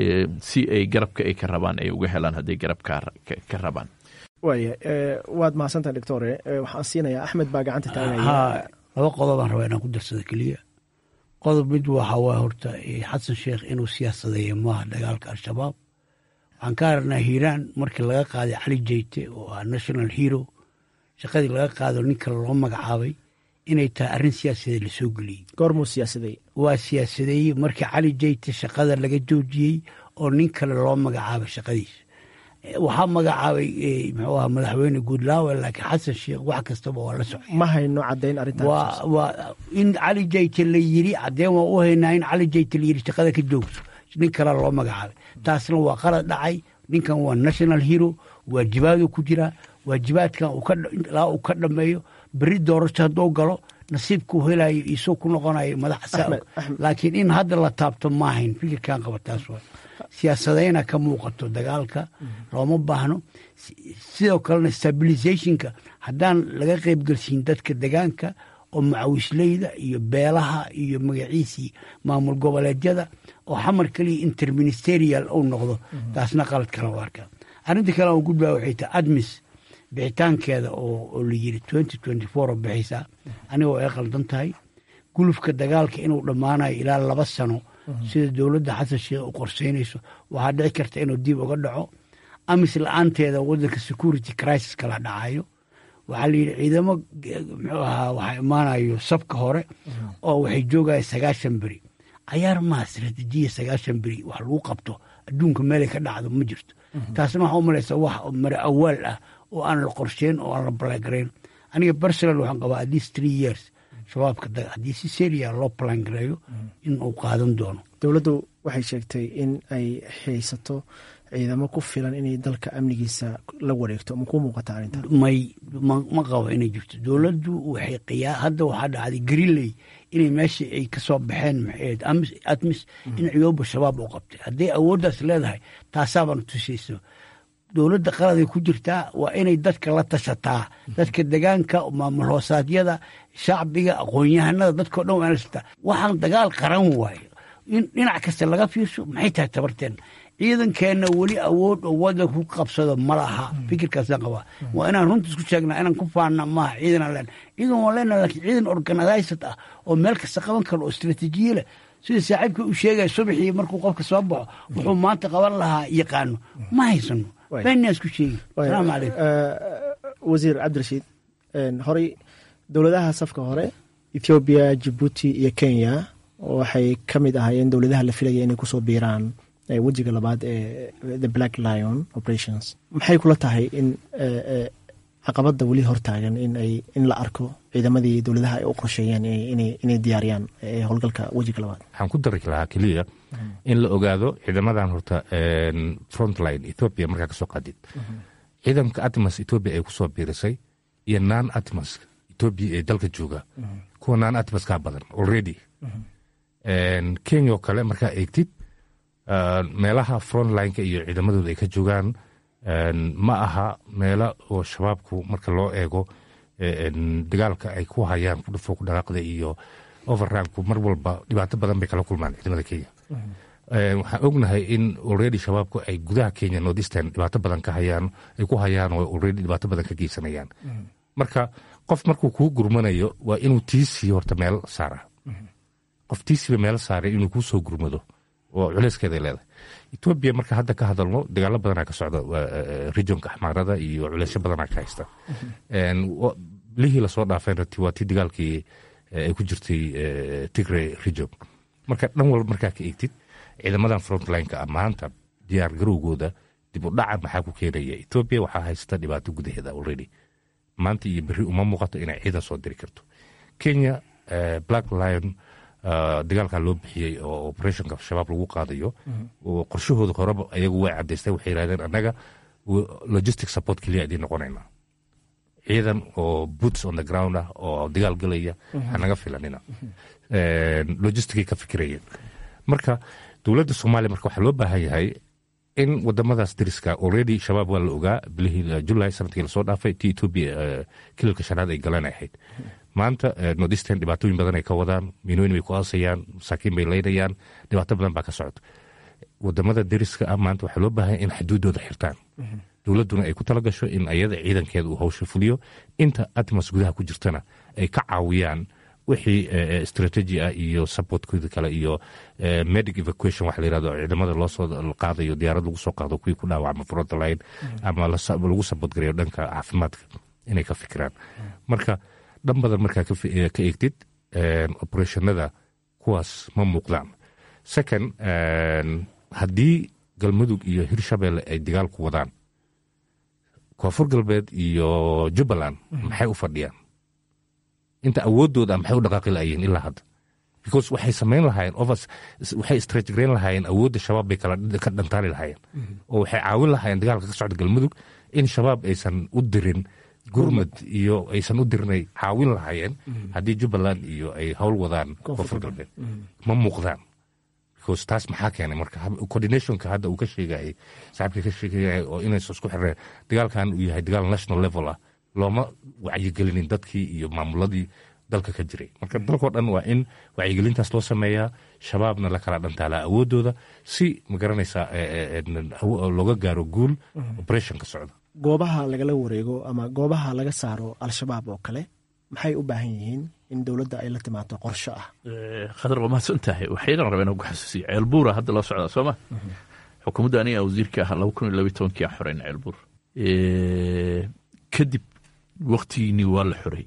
[SPEAKER 9] si ay garabka ay ka rabaan ay uga helaan hadday garab ka rabaan
[SPEAKER 8] waaya waad mahadsantaha doctore waxaan siinayaa axmed baa gacanta taagaya
[SPEAKER 10] haa laba qodobaan rabaa inaan ku darsado keliya qodob mid waxa waa horta xasan sheekh inuu siyaasadeeyo maaha dagaalka al-shabaab waxaan ka aragnaa hiiraan markii laga qaaday cali jeyte oo ah national hero shaqadii laga qaado ninka loo magacaabay inay tahay arrin siyaasadeed lasoo geliyey
[SPEAKER 8] goormuu siyaasadeey
[SPEAKER 10] waa siyaasadeeyey markii cali jeyte shaqada laga joojiyey oo nin kale loo magacaabay shaqadiisa waxaa magacaabay muxuu aha madaxweyne guudlaawe laakiin xasan sheekh wax kastaba waa la socay
[SPEAKER 8] ma hayno caddayn arrintan
[SPEAKER 10] waa waa in cali jeyte la yiri caddeen waa u haynaa in cali jeyte la yiri shaqada ka joogto nin kale loo magacaabay taasna waa qalad dhacay ninkan waa national hero waajibaaduu ku jiraa waajibaadkan ilaa uu ka dhameeyo beri doorasho hadduu galo nasiibkuu helayo isoo ku noqonayo madaxa laakiin in hadda la taabto maahayn fikirkan qaba taas waa siyaasadayna ka muuqato dagaalka looma baahno sidoo kalena stabilizationka haddaan laga qaybgelsiin dadka degaanka oo macawisleyda iyo beelaha iyo magaciisii maamul goboleedyada oo xamar keliya interministerial uu noqdo taasna qalad kala u arkaa arrinta kale aan gudbaa waxay tahay admis bixitaankeeda oo la yiri twenty twenty four oo bixaysaa anigoo ay qaldan tahay gulufka dagaalka inuu dhammaanayo ilaa laba sano sida dowladda xasan sheekh u qorseynayso waxaa dhici karta inuu dib uga dhaco amis la-aanteeda wadanka security crisis kala dhacayo waxaa la yidhi ciidamo muxuu ahaa waxaa imaanayo sabka hore oo waxay joogaya sagaashan beri cayaar maha istaraatiijiya sagaashan beri wax lagu qabto adduunka meelay ka dhacdo ma jirto taasna waxaa u malaysa wax mare awaal ah oo aan la qorsheyn oo aan la balangarayn aniga personal waxaan qabaa at least three years shabaabka haddii si seria loo balangareeyo in uu qaadan doono
[SPEAKER 8] dowladdu waxay sheegtay in ay haysato ciidamo ku filan inay dalka amnigiisa la wareegto ma ku muuqata arrintan
[SPEAKER 10] may ma qabo inay jirto dowladdu waxay qiyaa hadda waxaa dhacday greenley inay meesha ay ka soo baxeen maxayd admis in ciyooba shabaab u qabtay hadday awooddaas leedahay taasaabana tusayso dowladda qaladay ku jirtaa waa inay dadka la tashataa dadka degaanka maamul hoosaadyada shacbiga aqoon-yahanada dadkao dhan waa lashataa waxaan dagaal qaran waayo in dhinac kasta laga fiirso maxay tahay tabarteen ciidankeenna weli awood oo wadanka ku qabsado ma laha fikirkaasaan qabaa waa inaan runta isku sheegnaa inaan ku faanna maaha ciidan len ciidan waan leenaha lakin ciidan organized ah oo meel kasta qaban karo oo istraatiijiye leh sida saaxiibka uu sheegaya subaxii markuu qofka soo baxo wuxuu maanta qaban lahaa yaqaano ma haysano beenaan isku sheegi salaamu calaykum
[SPEAKER 8] wasiir cabdirashiid horey dowladaha safka hore ethoobiya jibuuti iyo kenya waxay ka mid ahaayeen dowladaha la filaya inay kusoo biiraan wejiga labaad ee the black lion operations maxay kula tahay in caqabadda weli hortaagan in la arko ciidamadii dowladaha ay u qorsheeyeen inay diyaariyaan howlgalka wejiga labaad
[SPEAKER 2] waxaan ku dari lahaa keliya in la ogaado ciidamadan horta frontline ethoopia markaa kasoo qaadid ciidanka atmas ethoopia ay kusoo biirisay iyo nan atmas ethoopia ee dalka jooga kuwa nan atmaskaa badan already kenya oo kale markaa eegtid meelaha frontlineka iyo ciidamadooda ay ka joogaan ma aha meelo oo shabaabku marka loo eego dagaalka ay ku hayaan kudhufo ku dhaqaaqda iyo overranku mar walba dhibaato badan bay kala kulmaan ciidamada kenya waxaan ognahay in already shabaabku ay gudaha kenya northeastern dhibaato badan ka hayaan ay ku hayaan oo already dhibaato badan ka geysanayaan marka qof markuu kuu gurmanayo waa inuu tiisii horta meel saara qof tiisiiba meel saaray inuu kuu soo gurmado oo culeyskeeday leedahay etoobiya marka hadda ka hadalno dagaalo badanaa ka socda regionka axmaarada iyo culeysyo badanaa ka haysta lihii lasoo dhaafeen waa tii dagaalkii ay ku jirtay tigray region marka dhan walba markaa ka eegtid ciidamadan frontlineka ah maanta diyaar garowgooda dib u dhaca maxaa ku keenaya etoobiya waxaa haysta dhibaato gudaheeda already maanta iyo berri uma muuqato inay ciidan soo diri karto kenya black lion dagaalkaa loo bixiyey oo operationka shabaab lagu qaadayo oo qorshahooda horeba ayagu way cadaysteen waxay yidhahdeen annaga logistic support keliya idiin noqonaynaa ciidan oo boots on the ground ah oo dagaal galaya hanaga filanina logisticay ka fikirayeen marka dowladda soomaaliya marka waxaa loo baahan yahay in wadamadaas dariska already shabaab waa la ogaa bilihii julay sanadkii lasoo dhaafay ti etoobiya kililka shanaad ay galan ahayd maanta nordisten dhibaatooyin badan ay ka wadaan miinooyin bay ku aasayaan masaakiin bay leynayaan dhibaato badan baa ka socota wadamada dariska ah maanta waxaa loo baahan in xuduudooda xirtaan dowladduna ay ku tala gasho in ayada ciidankeeda uu hawsha fuliyo inta atmas gudaha ku jirtana ay ka caawiyaan wixii strategy ah iyo supportkooda kale iyo medic evacuation waxa la yirahdo ciidamada loo soo qaadayo diyaarad lagu soo qaado kuwii ku dhaawacma frontline ama lagu support gareeyo dhanka caafimaadka inay ka fikiraan marka dhan badan markaa ka eegtid operationada kuwaas ma muuqdaan second haddii galmudug iyo hirshabelle ay dagaal ku wadaan koonfur galbeed iyo jubbaland maxay u fadhiyaan inta awoodooda maxay u dhaqaaqi laayeen ilaa hadda because waxay samayn lahaayeen overs waxay stretchgrayn lahaayeen awoodda shabaab bay kala ka dhantaali lahaayeen oo waxay caawin lahaayeen dagaalka ka socda galmudug in shabaab aysan u dirin gurmad iyo aysan u dirinay caawin lahaayeen haddii jubbaland iyo ay howl wadaan koonfur galbeed ma muuqdaan because taas maxaa keenay marka coordinationka hadda uu ka sheegayay saaxibka ka sheegayay oo inaysan isku xireen dagaalkan uu yahay dagaal national level ah looma wacyigelinin dadkii iyo maamuladii dalka ka jiray marka dalkao dhan waa in wacyigelintaas loo sameeyaa shabaabna la kala dhantaalaa awoodooda si magaranaysaa looga gaaro guul operationka socda
[SPEAKER 8] goobaha lagala wareego ama goobaha laga saaro al-shabaab oo kale maxay u baahan yihiin in dowladda ay la timaado qorsho ah
[SPEAKER 9] khadar waa mahadsan tahay waxaynan rabeen ku xasuusiya ceelbuura hadda loo socdaa sooma xukuumadda aniga wasiirka ah laba kun iyo labiy tobankii aan xoreyn ceelbuur kadib waktigiinii waa la xorey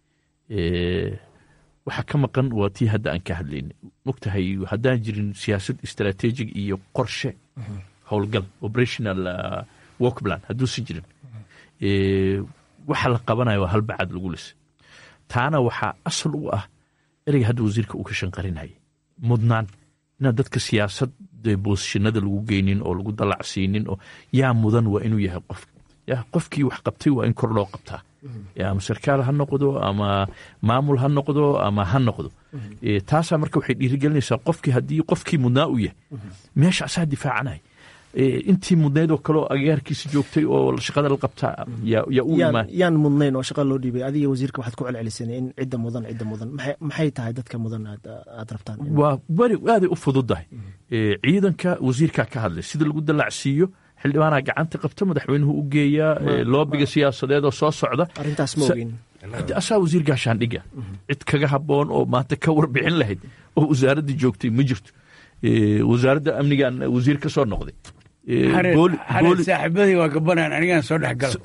[SPEAKER 9] waxaa ka maqan waa tii hadda aan ka hadlayna mogtahay haddaan jirin siyaasad istaraatiijig iyo qorshe howlgal operational work plan hadduusan jirin waxa la qabanayo waa halbacad lagu lisa taana waxaa asal u ah ereyga hadda wasiirka uu ka shanqarinayay mudnaan inaan dadka siyaasad boosishinada lagu geynin oo lagu dalacsiinin oo yaa mudan waa inuu yahay qof ya qofkii wax qabtay waa in kor loo qabtaa ama sarkaal ha noqdo ama maamul ha noqdo ama ha noqdo taasaa marka waxay dhiirigelinaysaa qofkii haddii qofkii mudnaa u yahay meesha asaa difaacanay intii mudnayd oo kaleoo agaarkiisa joogtay oo shaqada la qabtaa yaa u imaan
[SPEAKER 8] yaan mudnayn oo shaqa loo dhiibay adiga wasiirka waxaad ku celceliseen in cidda mudan cidda mudan maxay tahay dadka mudan aad rabtaan
[SPEAKER 9] waa weri aaday u fududahay ciidanka wasiirkaa ka hadlay sida lagu dalacsiiyo xildhibaanaa gacanta qabta madaxweynuhu u geeyaa loobiga siyaasadeed oo soo socda
[SPEAKER 8] arrintaas ma ogin
[SPEAKER 9] asaa wasiir gaashaandhiga cid kaga habboon oo maanta ka warbixin lahayd oo wasaaradda joogtay ma jirto wasaaradda amnigan wasiir ka soo noqday
[SPEAKER 10] saaxiibadii waa gabanaan anigaan soo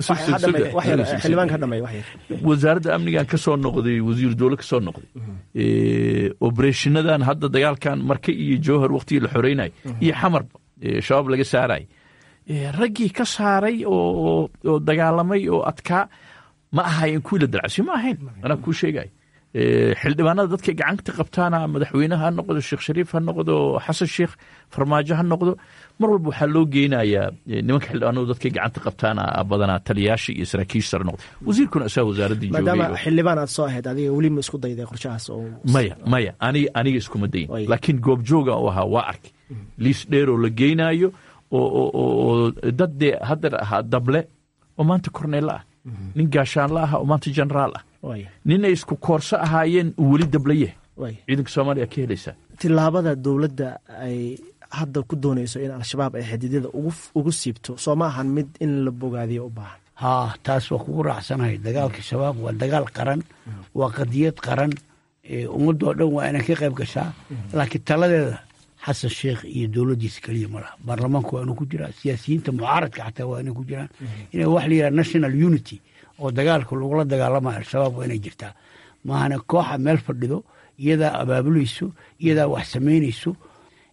[SPEAKER 9] wasaaradda amnigan ka soo noqday wasiir dowle ka soo noqday obereshinadan hadda dagaalkan marke iyo jowhar waktigii la xoreynay iyo xamarba shabaab laga saaray raggii ka saaray oo dagaalamay oo adkaa ma ahayen kuwii la dalacsiyo ma ahayn anaa kuu sheegay xildhibaanada dadkay gacanta qabtaana madaxweyneha ha noqdo sheekh shariif ha noqdo xasan sheekh farmaajo ha noqdo mar walba waxaa loo geynayaa nimanka xildhibaanadu dadkay gacanta qabtaana badanaa taliyaasha iyo saraakiisha sare noqdo wasiirkuna asaa wasaaraddii
[SPEAKER 8] maadaama xildhibaan aad soo ahayd adiga weli ma isku dayday qorshahaas oo
[SPEAKER 9] maya maya aniga aniga iskuma dayin laakiin goobjooga u ahaa waa arkay liis dheer oo la geynaayo oo dad dee haddar ahaa dable oo maanta korneella ah nin gaashaanla ah oo maanta generaal ah nin ay isku koorso ahaayeen uu weli dablaye ciidanka soomaaliya ka helaysaa
[SPEAKER 8] tilaabada dowladda ay hadda ku doonayso in al-shabaab ay xadidyada ugu siibto soo ma ahan mid in la bogaadiyo u baahan
[SPEAKER 10] haa taas waa kugu raacsanahay dagaalka shabaab waa dagaal qaran waa qadiyad qaran ummadoo dhan waa inay ka qayb gashaa laakiin taladeeda xasan sheekh iyo dowladdiisa keliya ma laha baarlamaanku waa inuu ku jiraa siyaasiyiinta mucaaradka xataa waa inay ku jiraan ina wax la yidhaha national unity oo dagaalka lagula dagaalamayo al-shabaab waa inay jirtaa maahana kooxa meel fadhido iyadaa abaabulayso iyadaa wax samaynayso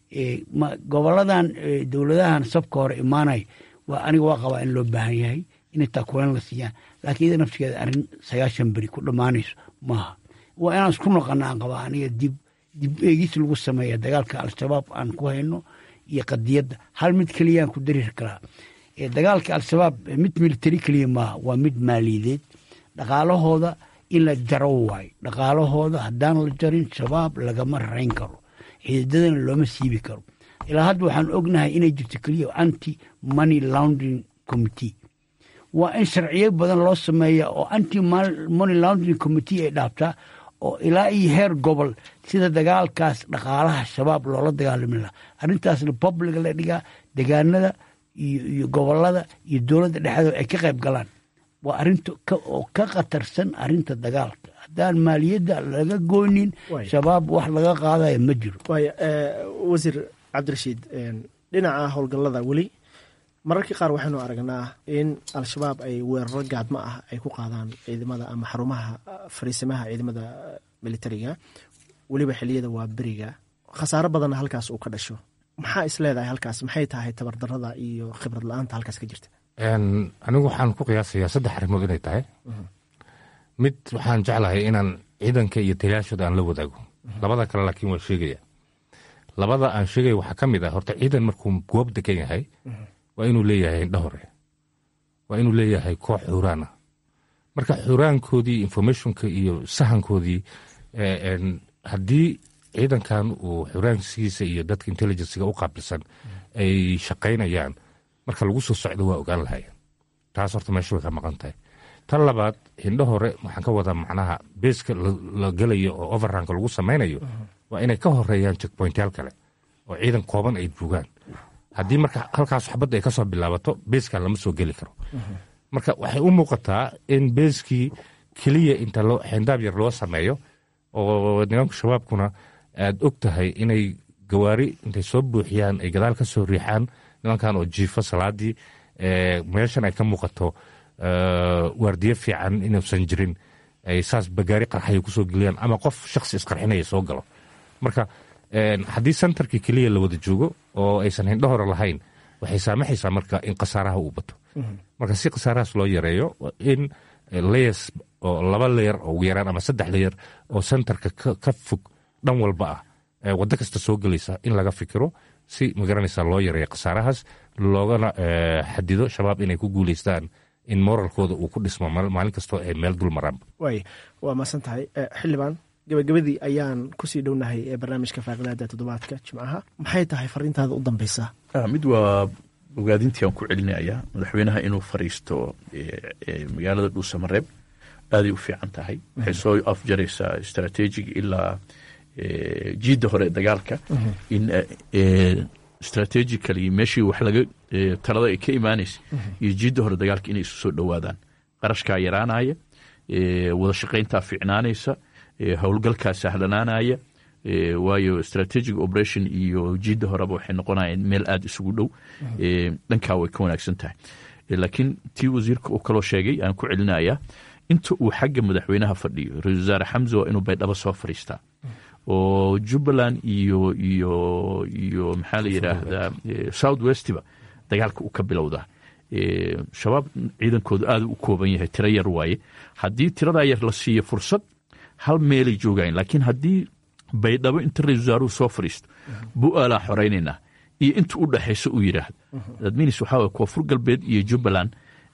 [SPEAKER 10] goboladan dowladahan sabka hore imaanay waa aniga waa qabaa in loo baahan yahay inay taakuleen la siiyaan laakiin iyada naftigeeda arrin sagaashan beri ku dhammaanayso maaha waa inaan isku noqona aan qabaa aniga dib dib eegis lagu sameeya dagaalka al-shabaab aan ku hayno iyo qadiyadda hal mid keliyaan ku dari karaa dagaalka al-shabaab mid militari keliya maaha waa mid maaliyadeed dhaqaalahooda in la jaro waayo dhaqaalahooda haddaan la jarin shabaab lagama rayn karo xididadana looma siibi karo ilaa hadda waxaan ognahay inay jirto keliya anti money laundering committee waa in sharciyo badan loo sameeya oo anti money laundering committee ay dhaabtaa oo ilaa iyo heer gobol sida dagaalkaas dhaqaalaha shabaab loola dagaalami lahaa arrintaasna publiga la dhigaa degaanada iyo gobolada iyo dowladda dhexdooda ay ka qayb galaan waa arinta oo ka khatarsan arinta dagaalka haddaan maaliyadda laga goynin shabaab wax laga qaadaya ma jiro
[SPEAKER 8] wasiir cabdirashiid dhinaca howlgallada weli mararkii qaar waxaynu aragnaa in al-shabaab ay weeraro gaadmo ah ay ku qaadaan ciidamada ama xarumaha fariisimaha ciidamada militariga weliba xiliyada waa beriga khasaaro badanna halkaas uu ka dhasho maxaa is leedahay halkaas maxay tahay tabardarada iyo khibrad la-aanta halkaas ka jirta
[SPEAKER 2] anigu waxaan ku qiyaasayaa saddex arrimood inay tahay mid waxaan jeclahay inaan ciidanka iyo taliyaashooda aan la wadaago labada kale laakiin waan sheegaya labada aan sheegaya waxaa ka mid ah horta ciidan markuu goob degan yahay waa inuu leeyahay indha hore waa inuu leeyahay koox xuuraan ah marka xuuraankoodii informationka iyo sahankoodii haddii ciidankan uu xuraankiisa iyo dadka intelligencega u qaabilsan ay shaqaynayaan marka lagu soo socdo waa ogaan lahayen taas horta meesha way ka maqan tahay tan labaad hindho hore waxaan ka wadaa macnaha beeska la gelayo oo overranka lagu samaynayo waa inay ka horeeyaan checkpointyaal kale oo ciidan kooban ay joogaan haddii marka halkaas xabadda ay ka soo bilaabato beeskan lama soo geli karo marka waxay u muuqataa in beeskii keliya inta xeendaab yar loo sameeyo oo nimanka shabaabkuna aad og tahay inay gawaari intay soo buuxiyaan ay gadaal ka soo riixaan nimankan oo jiifo salaadii meeshan ay ka muuqato waardiye fiican inuusan jirin ay saas bagaari qarxaya kusoo geliyaan ama qof shaksi isqarxinaya soo galo marka haddii sentarkii keliya la wada joogo oo aysan hindho hore lahayn waxay saamaxaysaa marka in khasaaraha uu bato marka si khasaarahaas loo yareeyo in layers oo laba leyer oo ugu yaraan ama saddex leyer oo sentarka ka fog dhan walba ah waddo kasta soo gelaysa in laga fikiro si magaranaysa loo yareeyo khasaarahaas loogana xadido shabaab inay ku guuleystaan in moralkooda uu ku dhismo maalin kastoo ay meel dul maraan
[SPEAKER 8] waay waa mahadsan tahay xildhibaan gabagabadii ayaan kusii dhownahay ee barnaamijka faaqidaada toddobaadka jimcaha maxay tahay fariintaada u dambeysa
[SPEAKER 9] mid waa ogaadintii aan ku celinayaa madaxweynaha inuu fariisto magaalada dhuusamareeb aaday u fiican tahay waxay soo afjaraysaa strategiga ilaa jiidda hore dagaalka in strategically meeshii wax laga talada ay ka imaanaysa iyo jiidda hore dagaalka inay isu soo dhowaadaan qarashkaa yaraanaya wada shaqayntaa fiicnaanaysa howlgalkaa sahlanaanaya waayo strategic operation iyo jiidda horeba waxay noqonayaan meel aada isugu dhow dhankaa way ka wanaagsan tahay laakiin tii wasiirka uu kaloo sheegay aan ku celinayaa inta uu xagga madaxweynaha fadhiyo ra-isul wasaare xamse waa inuu baydhabo soo fadhiistaa oo jubbaland iyo iyo iyo maxaa la yidhaahdaa south westba dagaalka uu ka bilowdaa shabaab ciidankoodu aada u kooban yahay tiro yar waaye haddii tiradaa yar la siiyo fursad hal meelay joogayen laakiin haddii baydhabo inta ra-isul wasaaruhu soo fadhiisto bu-aalaa xoraynaynaa iyo inta u dhexayso uu yidhaahdo adminis waxaa waye koonfur galbeed iyo jubbaland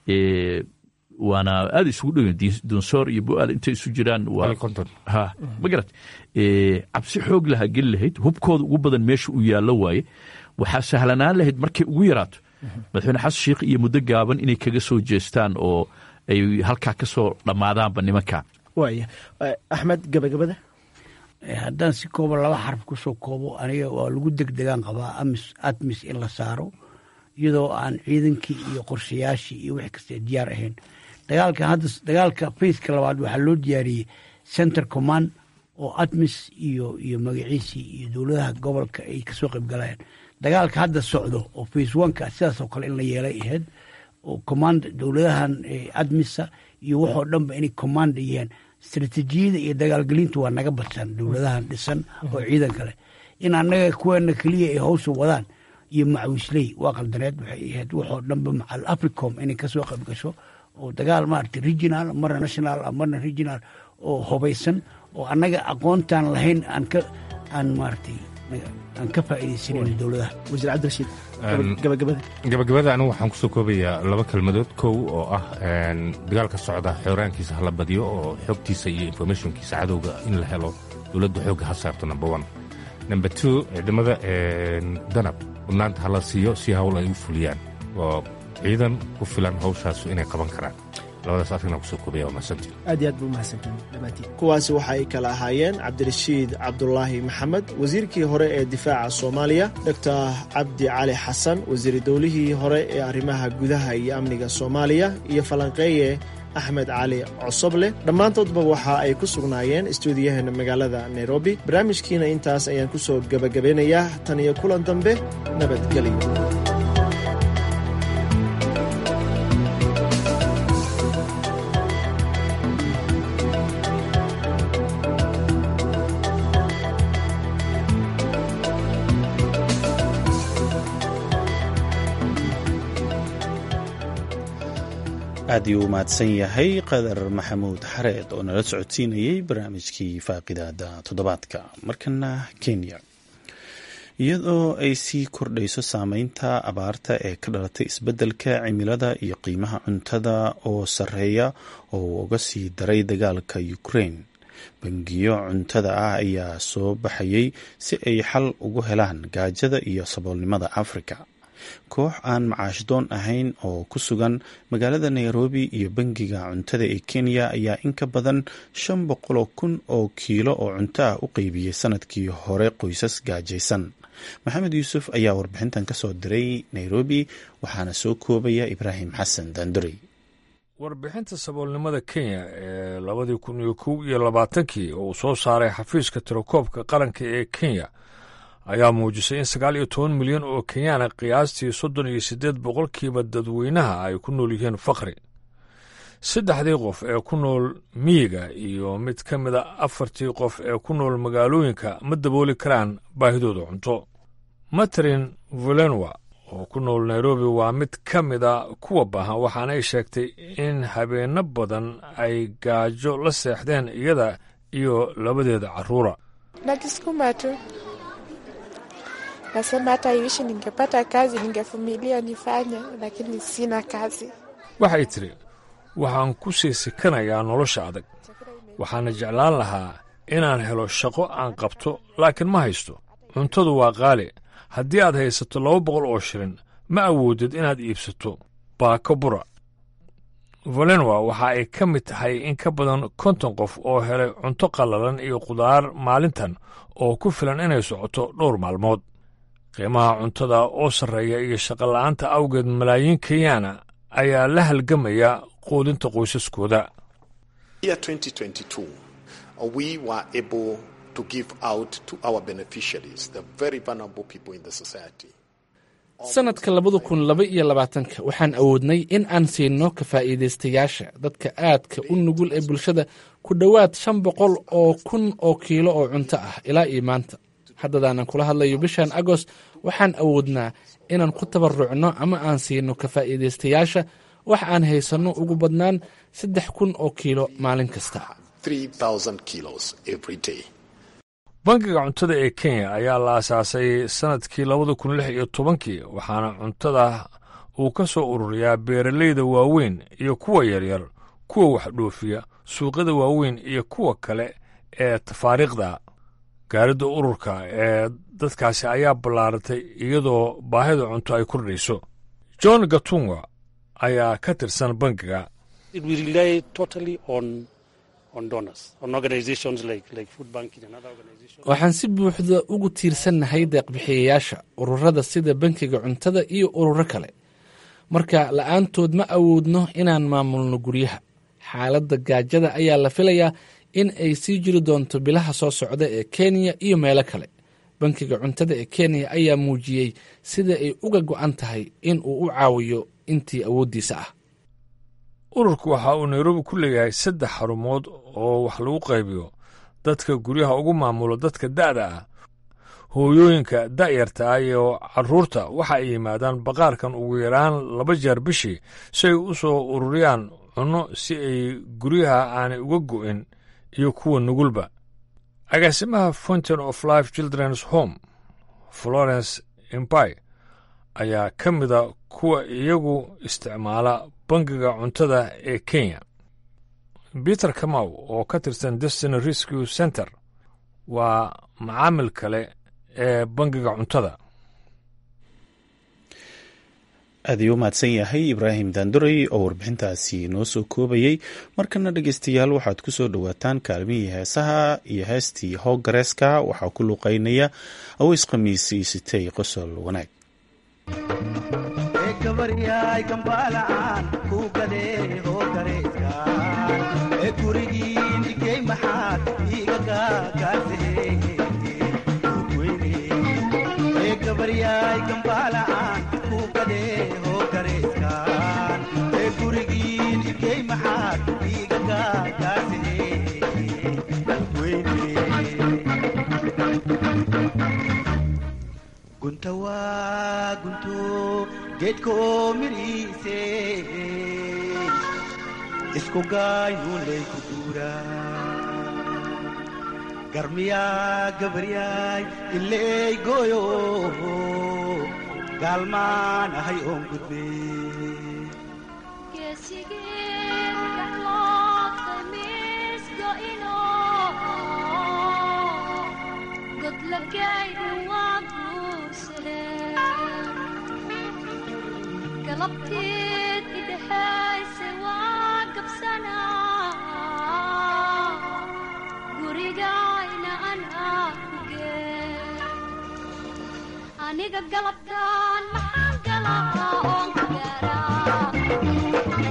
[SPEAKER 9] waana aada isugu dhow dunsoor iyo bu-aal intay isu jiraan ha ma garat cabsi xoog lahaa geli lahayd hubkooda ugu badan meesha uu yaallo waaye waxaa sahlanaan lahayd markay ugu yaraato madaxweyne xasan sheikh iyo muddo gaaban inay kaga soo jeestaan oo ay halkaa ka soo dhammaadaanba nimankaa
[SPEAKER 8] waaya axmed gabagabada
[SPEAKER 10] haddaan si koobo laba xarf ku soo koobo aniga waa lagu degdegaan qabaa amis admis in la saaro iyadoo aan ciidankii iyo qorshayaashii iyo wixii kasta diyaar ahayn dagaalka hadda dagaalka fayska labaad waxaa loo diyaariyey center command oo admis iyo iyo magaciisii iyo dowladaha gobolka ay kasoo qayb galayaan dagaalka hadda socdo oo face oneka sidaasoo kale in la yeelay ahayd oo command dowladahan admisa iyo waxoo dhanba inay commanda yihiin istratejiyada iyo dagaalgelintu waa naga badsan dowladahan dhisan oo ciidanka leh in annaga kuweena keliya ay hawsha wadaan iyo macawisley waa qaldaneed waxay ahayd waxoo dhanba macal africom inay kasoo qayb gasho oo dagaal maaragtay regional marna national marna regional oo hubaysan oo annaga aqoontaan lahayn aan ka aan maaragtay aan ka faa'iidaysanan dowladaha
[SPEAKER 8] wasiir cabdirashiid gabagabada
[SPEAKER 2] gabagabada anigu waxaan kusoo koobayaa laba kelmadood kow oo ah dagaalka socda xooraankiisa hala badiyo oo xogtiisa iyo informationkiisa cadowga in la helo dowladda xoogga ha saarto number one number two ciidamada danab mudnaanta hala siiyo si hawl ay u fuliyaan oo ciidan ku filan hawshaasu inay qaban karaan labadaas arrinaa kusoo koobaya waa mahadsantiin
[SPEAKER 8] aad iyo aad buu mahadsantiin dhammaantiin kuwaasi waxa ay kala ahaayeen cabdirashiid cabdulaahi maxamed wasiirkii hore ee difaaca soomaaliya doctor cabdi cali xasan wasiir dowlihii hore ee arrimaha gudaha iyo amniga soomaaliya iyo falanqeeye axmed cali cosoble dhammaantoodba waxa ay ku sugnaayeen istuudiyaheena magaalada nairobi barnaamijkiina intaas ayaan ku soo gebagabeynayaa tan iyo kulan dambe nabadgelyo
[SPEAKER 1] aad iyuu u mahadsan yahay qadar maxamuud xareed oo nala socodsiinayey barnaamijkii faaqidaada toddobaadka markana kenya iyadoo ay sii kordhayso saameynta abaarta ee ka dhalatay isbeddelka cimilada iyo qiimaha cuntada oo sarreeya oo uu uga sii daray dagaalka ukraine bangiyo cuntada ah ayaa soo baxayay si ay xal ugu helaan gaajada iyo saboolnimada afrika koox aan macaashdoon ahayn oo ku sugan magaalada nairobi iyo bangiga cuntada ee kenya ayaa in ka badan shan boqoloo kun oo kiilo oo cunto ah u qeybiyey sanadkii hore qoysas gaajaysan maxamed yuusuf ayaa warbixintan kasoo diray nairobi waxaana soo koobaya ibraahim xasan daandurey
[SPEAKER 11] warbixinta saboolnimada kenya ee labadii kun iyo kow iyo labaatankii oo uu soo saaray xafiiska tirakoobka qaranka ee kenya ayaa muujisay in sagaal iyo toban milyan oo kenyaana qiyaastii soddon iyo siddeed boqolkiiba dadweynaha ay ku nool yihiin fakri saddexdii qof ee ku nool miyiga iyo mid ka mida afartii qof ee ku nool magaalooyinka ma dabooli karaan baahidooda cunto matrin volenwa oo ku nool nairobi waa mid ka mida kuwa baahan waxaana ay sheegtay in habeenno badan ay gaajo la seexdeen iyada iyo labadeeda carruura
[SPEAKER 12] Nasema hata iwishi ningepata kazi ningevumilia nifanye, lakini sina kazi.
[SPEAKER 11] waxay tidhi waxaan ku sii sikanayaa nolosha adag waxaana jeclaan lahaa inaan helo shaqo aan qabto laakiin ma haysto cuntadu waa qaali haddii aad haysato laba boqol oo shilin ma awoodid inaad iibsato baako bura valenwa waxa ay ka mid tahay in ka badan konton qof oo helay cunto qallalan iyo khudaar maalintan oo ku filan inay socoto dhowr maalmood qiimaha cuntada oo sarreeya iyo shaqola'aanta awgeed malaayiin kenyaana ayaa la halgamaya quudinta qoysaskooda
[SPEAKER 13] we were able to give out to our beneficiaries, the very vulnerable people in the society.
[SPEAKER 14] sanadka labada kun laba iyo labaatanka waxaan awoodnay in aan siino ka faa'iidaystayaasha dadka aadka u nugul ee bulshada ku dhowaad shan boqol oo kun oo kiilo oo cunto ah ilaa iyo maanta haddadaanan kula hadlayo bishan agost waxaan awoodnaa inaan ku tabarucno ama aan siino ka faa'iidaystayaasha wax aan haysanno ugu badnaan saddex kun oo kiilo maalin kasta
[SPEAKER 11] bangiga cuntada ee kenya ayaa la asaasay sannadkii labada kun lix iyo tobankii waxaana cuntada uu ka soo ururiyaa beeralayda waaweyn iyo kuwa yaryar kuwa wax dhoofiya suuqyada waaweyn iyo kuwa kale ee tafaariikhda gaaridda ururka ee dadkaasi ayaa ballaaratay iyadoo baahida cunto ay kordhayso john gatunga ayaa ka tirsan bangiga
[SPEAKER 14] waxaan si buuxda ugu tiirsannahay deeqbixiyayaasha ururada sida bankiga cuntada iyo ururo kale marka la'aantood ma awoodno inaan maamulno guryaha xaaladda gaajada ayaa la filayaa in ay sii jiri doonto bilaha soo socda ee kenya iyo meelo kale bankiga cuntada ee kenya ayaa muujiyey sida ay uga go'an tahay in uu u caawiyo intii awooddiisa ah
[SPEAKER 11] ururku waxa uu nairobi ku leeyahay saddex xarumood oo wax lagu qaybiyo dadka guryaha ugu maamulo dadka da'da ah hooyooyinka da'yarta iyo carruurta waxa ay yimaadaan baqaarkan ugu yaraan laba jeer bishii si ay u soo ururiyaan cunno si ay guryaha aanay uga go'in iyo kuwa nugulba agaasimaha fountain of life children's home florence imbai ayaa ka mida kuwa iyagu isticmaala bangiga cuntada ee kenya peter kamaw oo ka tirsan destiny rescue center waa macaamil kale ee bangiga cuntada
[SPEAKER 1] aad ayuu u mahadsan yahay ibraahim daanduray oo warbixintaasi noo soo koobayey markana dhegeystayaal waxaad ku soo dhowaataan kaalmihii heesaha iyo heestii hoogareeska waxaa ku luuqeynaya aweys khamiisi sitay qosol wanaag
[SPEAKER 15] gunta waa gunto geedkoo midhiise isku gaayuunlay ku duura garmiyaa gabaryaay ileey gooyo gaalmaan ahay oon gudbe
[SPEAKER 16] galabteed idhahayse waa gabsanaa gurigayna anaa ku gee aniga galabtaan maxaan galaa oon ku gaaraa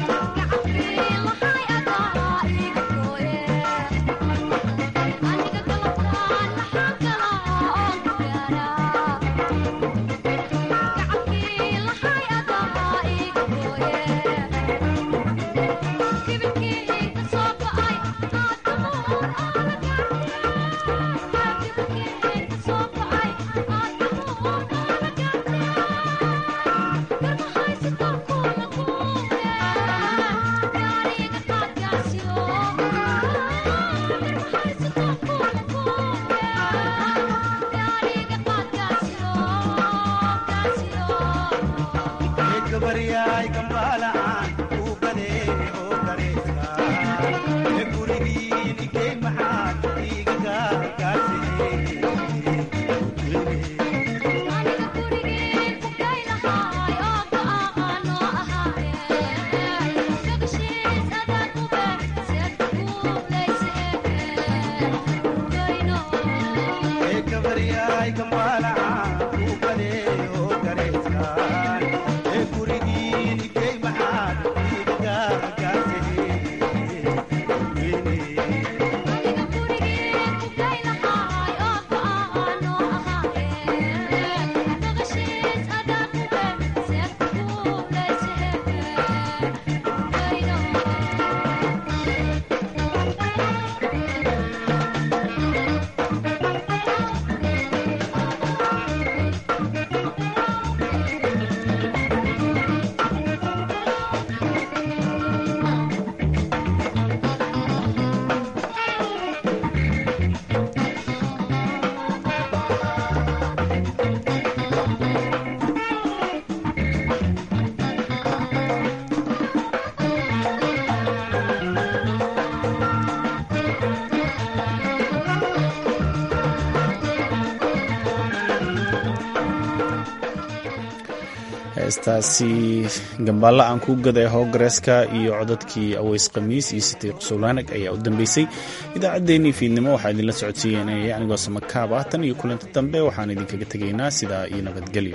[SPEAKER 1] heestaasi gambaalla aan ku gaday hoogareeska iyo codadkii aweys khamiis iyo sitay qusulwaanag ayaa u dambeysay idaacaddeenii fiidnimo waxaa idinla socodsiiyanaya anigoo samakaab ah tan iyo kulanti dambe waxaan idinkaga tegaynaa sidaa iyo nabadgelyo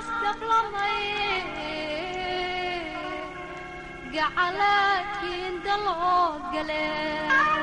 [SPEAKER 16] gacalaadkiin loo gale